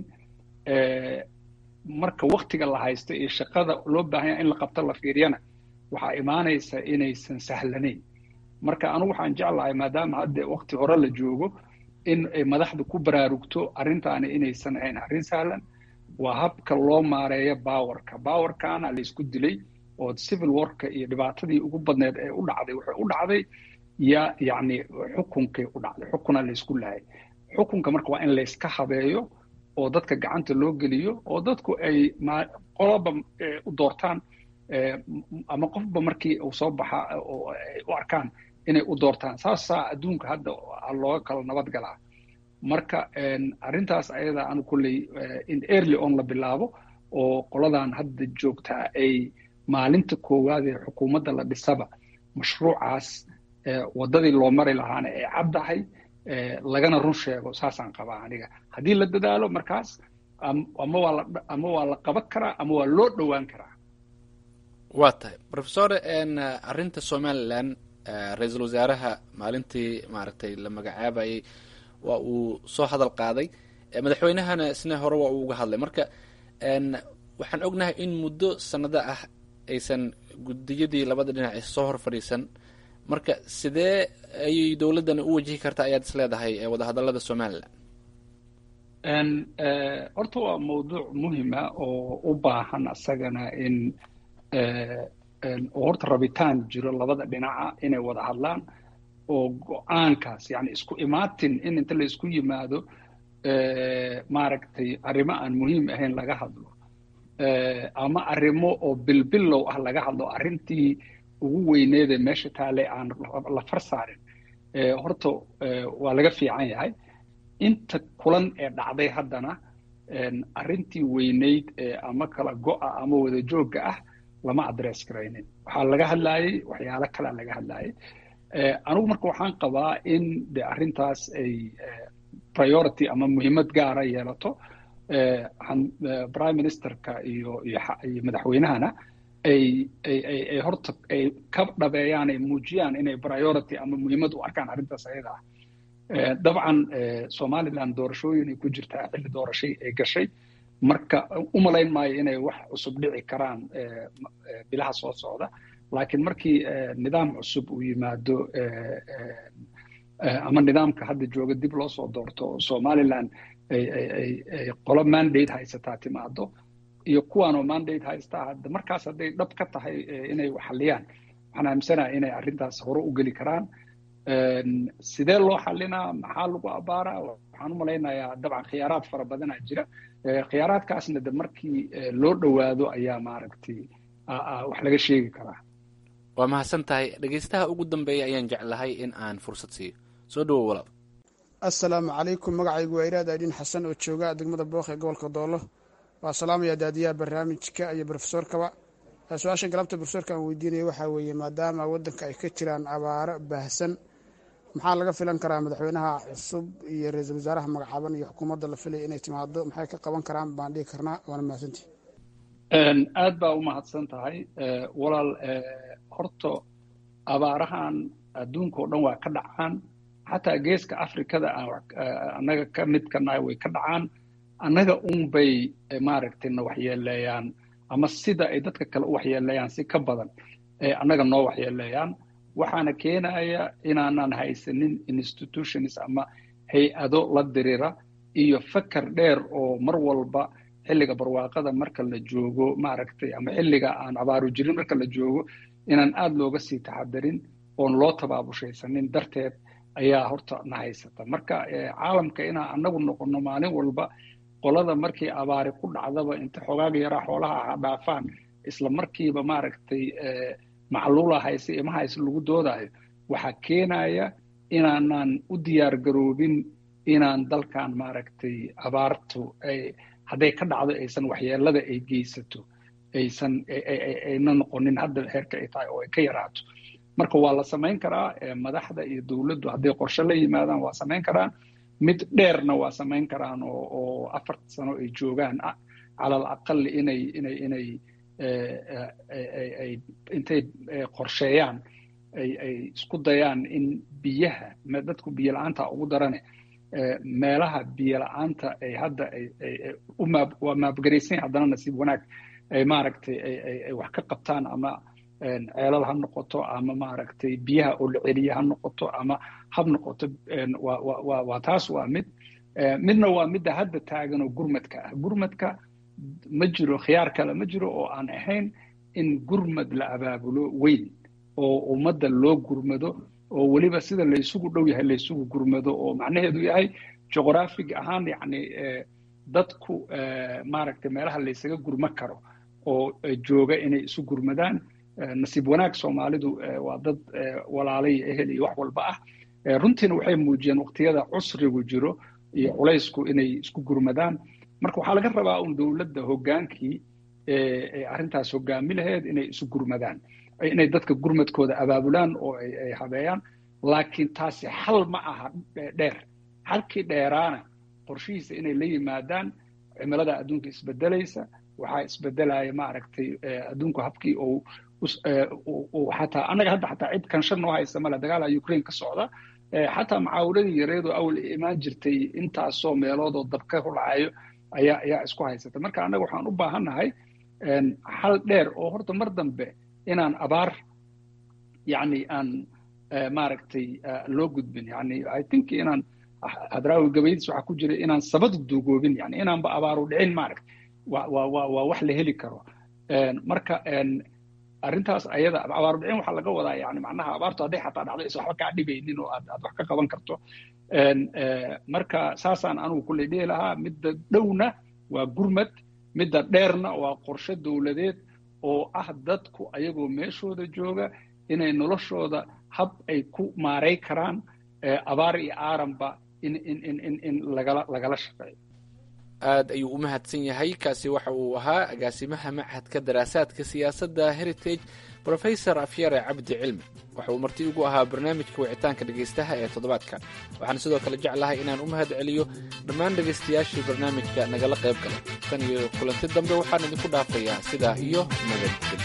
marka waktiga la haysto iyo shaqada loo baahanya in la qabto la fiiriyana waxaa imaanaysa inaysan sahlanayn marka anigu waxaan jeclahay maadaama hadda wakti hore la joogo in ay madaxda ku baraarugto arrintaani inaysan ahayn arrin sahlan waa habka loo maareeyo bawarka bawarkaana la isku dilay oo civil warka iyo dhibaatadii ugu badneed ee u dhacday waxay u dhacday ya yacni xukunkay u dhacday xukuna la isku lahay xukunka marka waa in la iska habeeyo oo dadka gacanta loo geliyo oo dadku ay qoloba u doortaan ama qofba markii uu soo baxa oo ay u arkaan inay u doortaan saasaa adduunka hadda looga kala nabad galaa marka arrintaas ayada anu kulley in early on la bilaabo oo qoladan hadda joogtaa ay maalinta koowaad ee xukuumadda la dhisaba mashruucaas waddadii loo mari lahaana ay caddahay lagana run sheego saasaan qabaa aniga haddii la dadaalo markaas ama waa la ama waa la qaban karaa ama waa loo dhowaan karaa waa tahay rofesor arrinta somalilan ra-iisul wasaaraha maalintii maaragtay la magacaabayay waa uu soo hadal qaaday madaxweynahana isna hore waa uu uga hadlay marka waxaan ognahay in muddo sanado ah aysan gudiyadii labada dhinac is soo hor fadhiisan marka sidee ayay dowladdani u wajihi kartaa ayaad is leedahay wadahadallada somalilan horta waa mawduuc muhima oo u baahan asagana in oo horta rabitaan jiro labada dhinaca inay wada hadlaan oo go-aankaas yani isku imaatin in inta la isku yimaado maaragtay arrimo aan muhiim ahayn laga hadlo ama arrimo oo bilbilow ah laga hadlo arrintii ugu weyneedee meesha taale aan la far saarin horta waa laga fiican yahay inta kulan ee dhacday haddana arrintii weyneyd ama kala go-a ama wada joogga ah lama adress garaynin waxaa laga hadlaayey waxyaalo kalea laga hadlaayay anigu marka waxaan qabaa in de arrintaas ay priority ama muhiimad gaara yeelato prime ministerka iyo iyo madaxweynahana ay ay ay ay horta ay ka dhabeeyaan ay muujiyaan inay priority ama muhiimad u arkaan arrintaas ayada ah dabcan somaliland doorashooyin ay ku jirtaa xilli doorashay ay gashay marka u malayn maayo inay wax cusub dhici karaan bilaha soo socda laakiin markii nidaam cusub uu yimaado ama nidaamka hadda jooga dib loo soo doorto oo somaliland ay qolo mandate haysataa timaado iyo kuwaanoo mandate haystaa hadda markaas hadday dhab ka tahay inay waxaliyaan waxaan aaminsanaha inay arrintaas hore u geli karaan sidee loo xalinaa maxaa lagu abaaraa waxaan u malaynayaa dabcan khiyaaraad fara badanaa jira khiyaaraadkaasna de markii loo dhowaado ayaa maaragtay wax laga sheegi karaa waa mahadsan tahay dhegeystaha ugu dambeeya ayaan jeclahay in aan fursad siiyo soo dhawow walaal assalaamu calaykum magacaygu waa iraad aydin xasan oo jooga degmada booq ee gobolka doolo waa salaamaya daadiyaha barnaamijka iyo brofesorkaba su-aasha galabta brofesorka aan weydiinaya waxaa weeye maadaama waddanka ay ka jiraan abaaro baahsan maxaa laga filan karaa madaxweynaha cusub iyo ra-iisul wasaaraha magacaaban iyo xukuumadda la filaya inay timaado maxay ka qaban karaan baan dhihi karnaa waana mahadsantihi aad baa u mahadsan tahay walaal horta abaarahan adduunka oo dhan waa ka dhacaan xataa geeska afrikada annaga ka mid ka nahay way ka dhacaan annaga un bay maaragtay na waxyeeleeyaan ama sida ay dadka kale u waxyeeleeyaan si ka badan ee annaga noo waxyeeleeyaan waxaana keenaya inaanan haysanin institutions ama hay-ado la dirira iyo fakar dheer oo mar walba xilliga barwaaqada marka la joogo maaragtay ama xilliga aan abaaru jirin marka la joogo inaan aada looga sii taxadarin oon loo tabaabushaysanin darteed ayaa horta na haysata marka caalamka inaan annagu noqono maalin walba qolada markii abaari ku dhacdaba inta xogaaga yaraa xoolaha aha dhaafaan isla markiiba maaragtay macluula hayse ima hayse lagu doodayo waxaa keenaya inaanan u diyaar garoobin inaan dalkan maaragtay abaartu ay hadday ka dhacdo aysan waxyeelada ay geysato aysan ayna noqonin hadda heerka ay tahay oo ay ka yaraato marka waa la samayn karaa madaxda iyo dowladdu hadday qorshe la yimaadaan waa samayn karaan mid dheerna waa samayn karaan oo oo afar sano ay joogaan cala al aqal inay inay inay ay intay qorsheeyaan ay ay isku dayaan in biyaha dadku biyo la-aanta ugu darane meelaha biyo la-aanta ay hadda u maab waa maabgaraysan haddana nasiib wanaag ay maaragtay ay wax ka qabtaan ama ceelal ha noqoto ama maaragtay biyaha oo la celiya ha noqoto ama hab noqoto waa taas waa mid midna waa midda hadda taagan oo gurmadka ah gurmadka ma jiro khiyaar kale ma jiro oo aan ahayn in gurmad la abaabulo weyn oo ummadda loo gurmado oo weliba sida laysugu dhow yahay laysugu gurmado oo macnaheedu yahay juqrafig ahaan yacni dadku maaragtay meelaha laysaga gurma karo oo jooga inay isu gurmadaan nasiib wanaag soomaalidu waa dad walaalay ehel iyo wax walba ah runtiina waxay muujiyeen waqtiyada cusrigu jiro iyo culaysku inay isku gurmadaan marka waxaa laga rabaa un dowladda hoggaankii arrintaas hoggaami laheed inay isu gurmadaan inay dadka gurmadkooda abaabulaan oo ay habeeyaan laakiin taasi xal ma aha dheer xalkii dheeraana qorshihiisa inay la yimaadaan cimilada adduunka isbedelaysa waxaa isbedelaya maaragtay adduunku habkii uu xataa annaga hadda xataa cid kanshan noo haysta male dagaala ukraine ka socda xataa macaawiladii yareedoo awal imaan jirtay intaasoo meeloodoo dabka hulacayo ayaa ayaa isku haysata marka annaga waxaan u baahannahay xal dheer oo horta mar dambe inaan abaar yani aan maaragtay loo gudbin yani i think inaan hadraawi gabaydiis waxaa ku jira inaan sabadu duugoobin yani inaanba abaaru dhicin maaragta wa wa wa waa wax la heli karo marka arrintaas ayada abaaru dhicin waxaa laga wadaa yani macnaha abaartu hadday xataa dhacdo is waxba kaa dhibaynin oo aad aad wax ka qaban karto marka saasaan anugu kulley dhihi lahaa midda dhowna waa gurmad midda dheerna waa qorshe dowladeed oo ah dadku ayagoo meeshooda jooga inay noloshooda hab ay ku maaray karaan abaar iyo aaranba in in in in in lagala lagala shaqeeyo aad ayuu u mahadsan yahay kaasi waxa uu ahaa agaasimaha machadka daraasaadka siyaasadda heritage brofesor afyare cabdi cilmi waxa uu marti ugu ahaa barnaamijka wicitaanka dhegaystaha ee toddobaadkan waxaan sidoo kale jeclahay inaan u mahad celiyo dhammaan dhegaystayaashii barnaamijka nagala qayb galay tan iyo kulanti dambe waxaan idinku dhaafayaa sidaa iyo nabadgelyo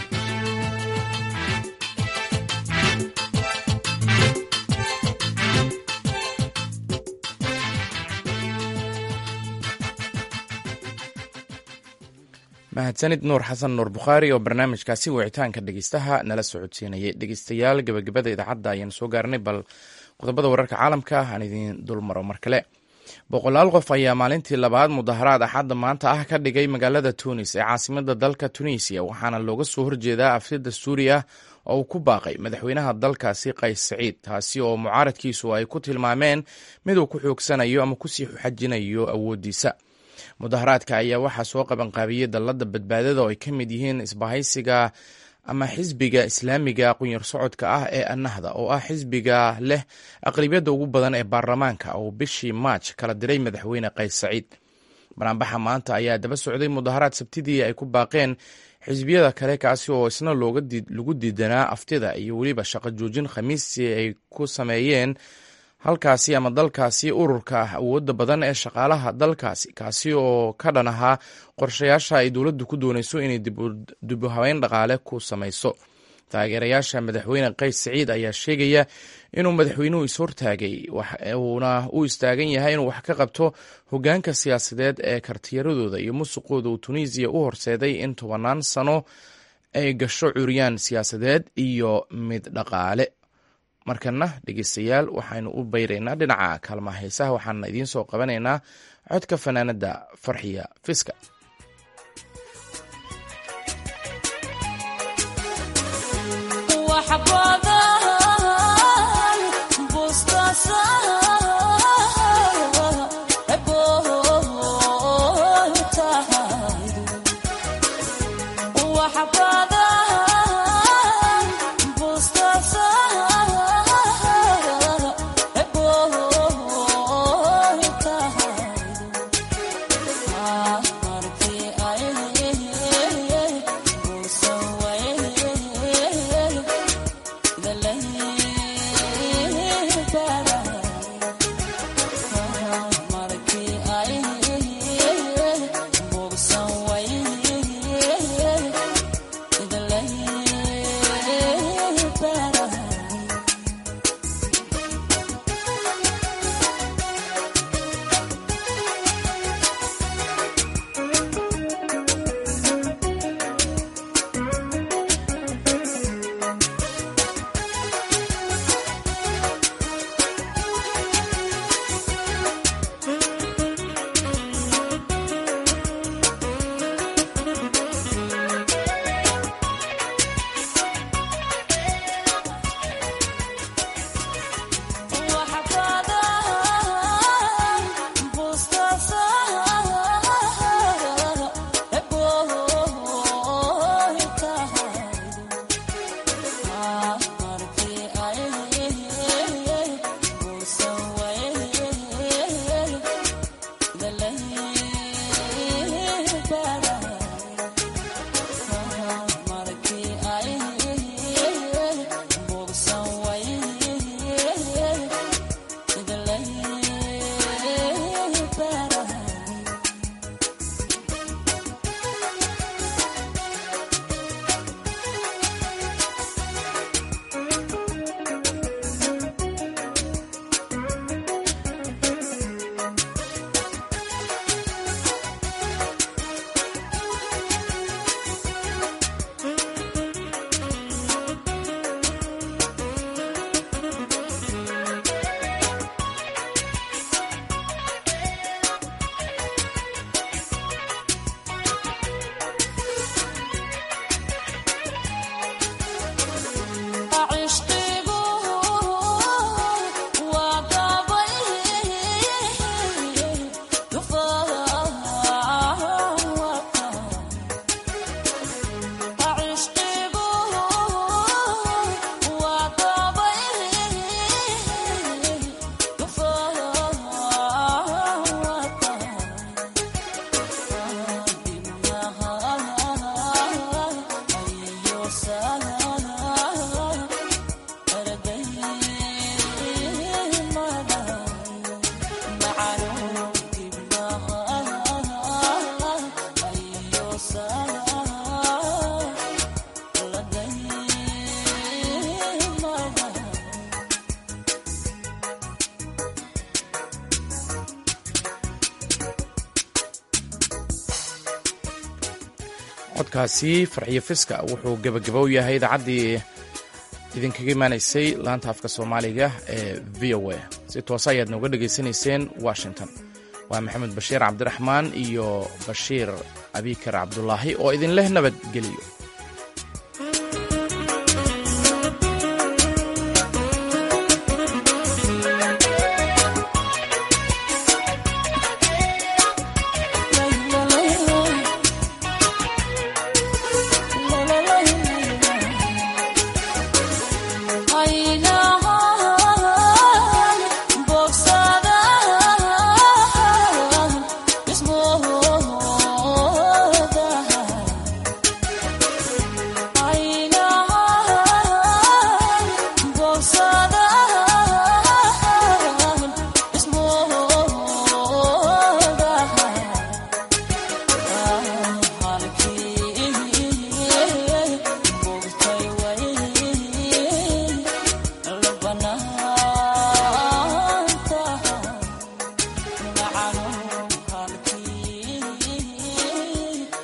mahadsanid nuur xasan nuur bukhaari oo barnaamijkaasi wicitaanka dhegeystaha nala socodsiinayay dhegeystayaal gebagabada idaacadda ayaan soo gaarnay bal qodobada wararka caalamka aan idiin dulmaro mar kale boqolaal qof ayaa maalintii labaad mudaharaad axadda maanta ah ka dhigay magaalada tunis ee caasimada dalka tunisiya waxaana looga soo horjeedaa afsida suuriya oo uu ku baaqay madaxweynaha dalkaasi qays saciid taasi oo mucaaradkiisu ay ku tilmaameen mid uu ku xoogsanayo ama kusii xajinayo awooddiisa mudaharaadka ayaa waxaa soo qabanqaabiyey dallada badbaadada oo ay ka mid yihiin isbahaysiga ama xisbiga islaamiga qunyar socodka ah ee annahda oo ah xisbiga leh aqlibiyadda ugu badan ee baarlamaanka oo bishii maaj kala diray madaxweyne qays saciid banaanbaxa maanta ayaa daba socday mudaharaad sabtidii ay ku baaqeen xisbiyada kale kaasi oo isna lagu diidanaa aftida iyo weliba shaqo joojin khamiistii ay ku sameeyeen halkaasi ama dalkaasi ururka ah awoodda badan ee shaqaalaha dalkaasi kaasi oo ka dhan ahaa qorshayaasha ay dowladdu ku doonayso inay dibu habeyn dhaqaale ku samayso taageerayaasha madaxweyne qays siciid ayaa sheegaya inuu madaxweynuhu is-hortaagay uuna u istaagan yahay inuu wax ka qabto hogaanka siyaasadeed ee kartiyaradooda iyo musuqooda uu tunisiya u horseeday in tobannaan sano ay gasho curyaan siyaasadeed iyo mid dhaqaale markana dhegeystayaal waxaynu u bayraynaa dhinaca kaalmaha heesaha waxaana idiin soo qabanaynaa codka fanaanada farxiya fiska codkaasi farxiyo fiska wuxuu gebagabo u yahay idaacaddii idinkaga imaanaysay laanta afka soomaaliga ee v o a si toose ayaad nooga dhegaysanayseen washington waa maxamed bashiir cabdiraxmaan iyo bashiir abikar cabdulaahi oo idin leh nabadgeliyo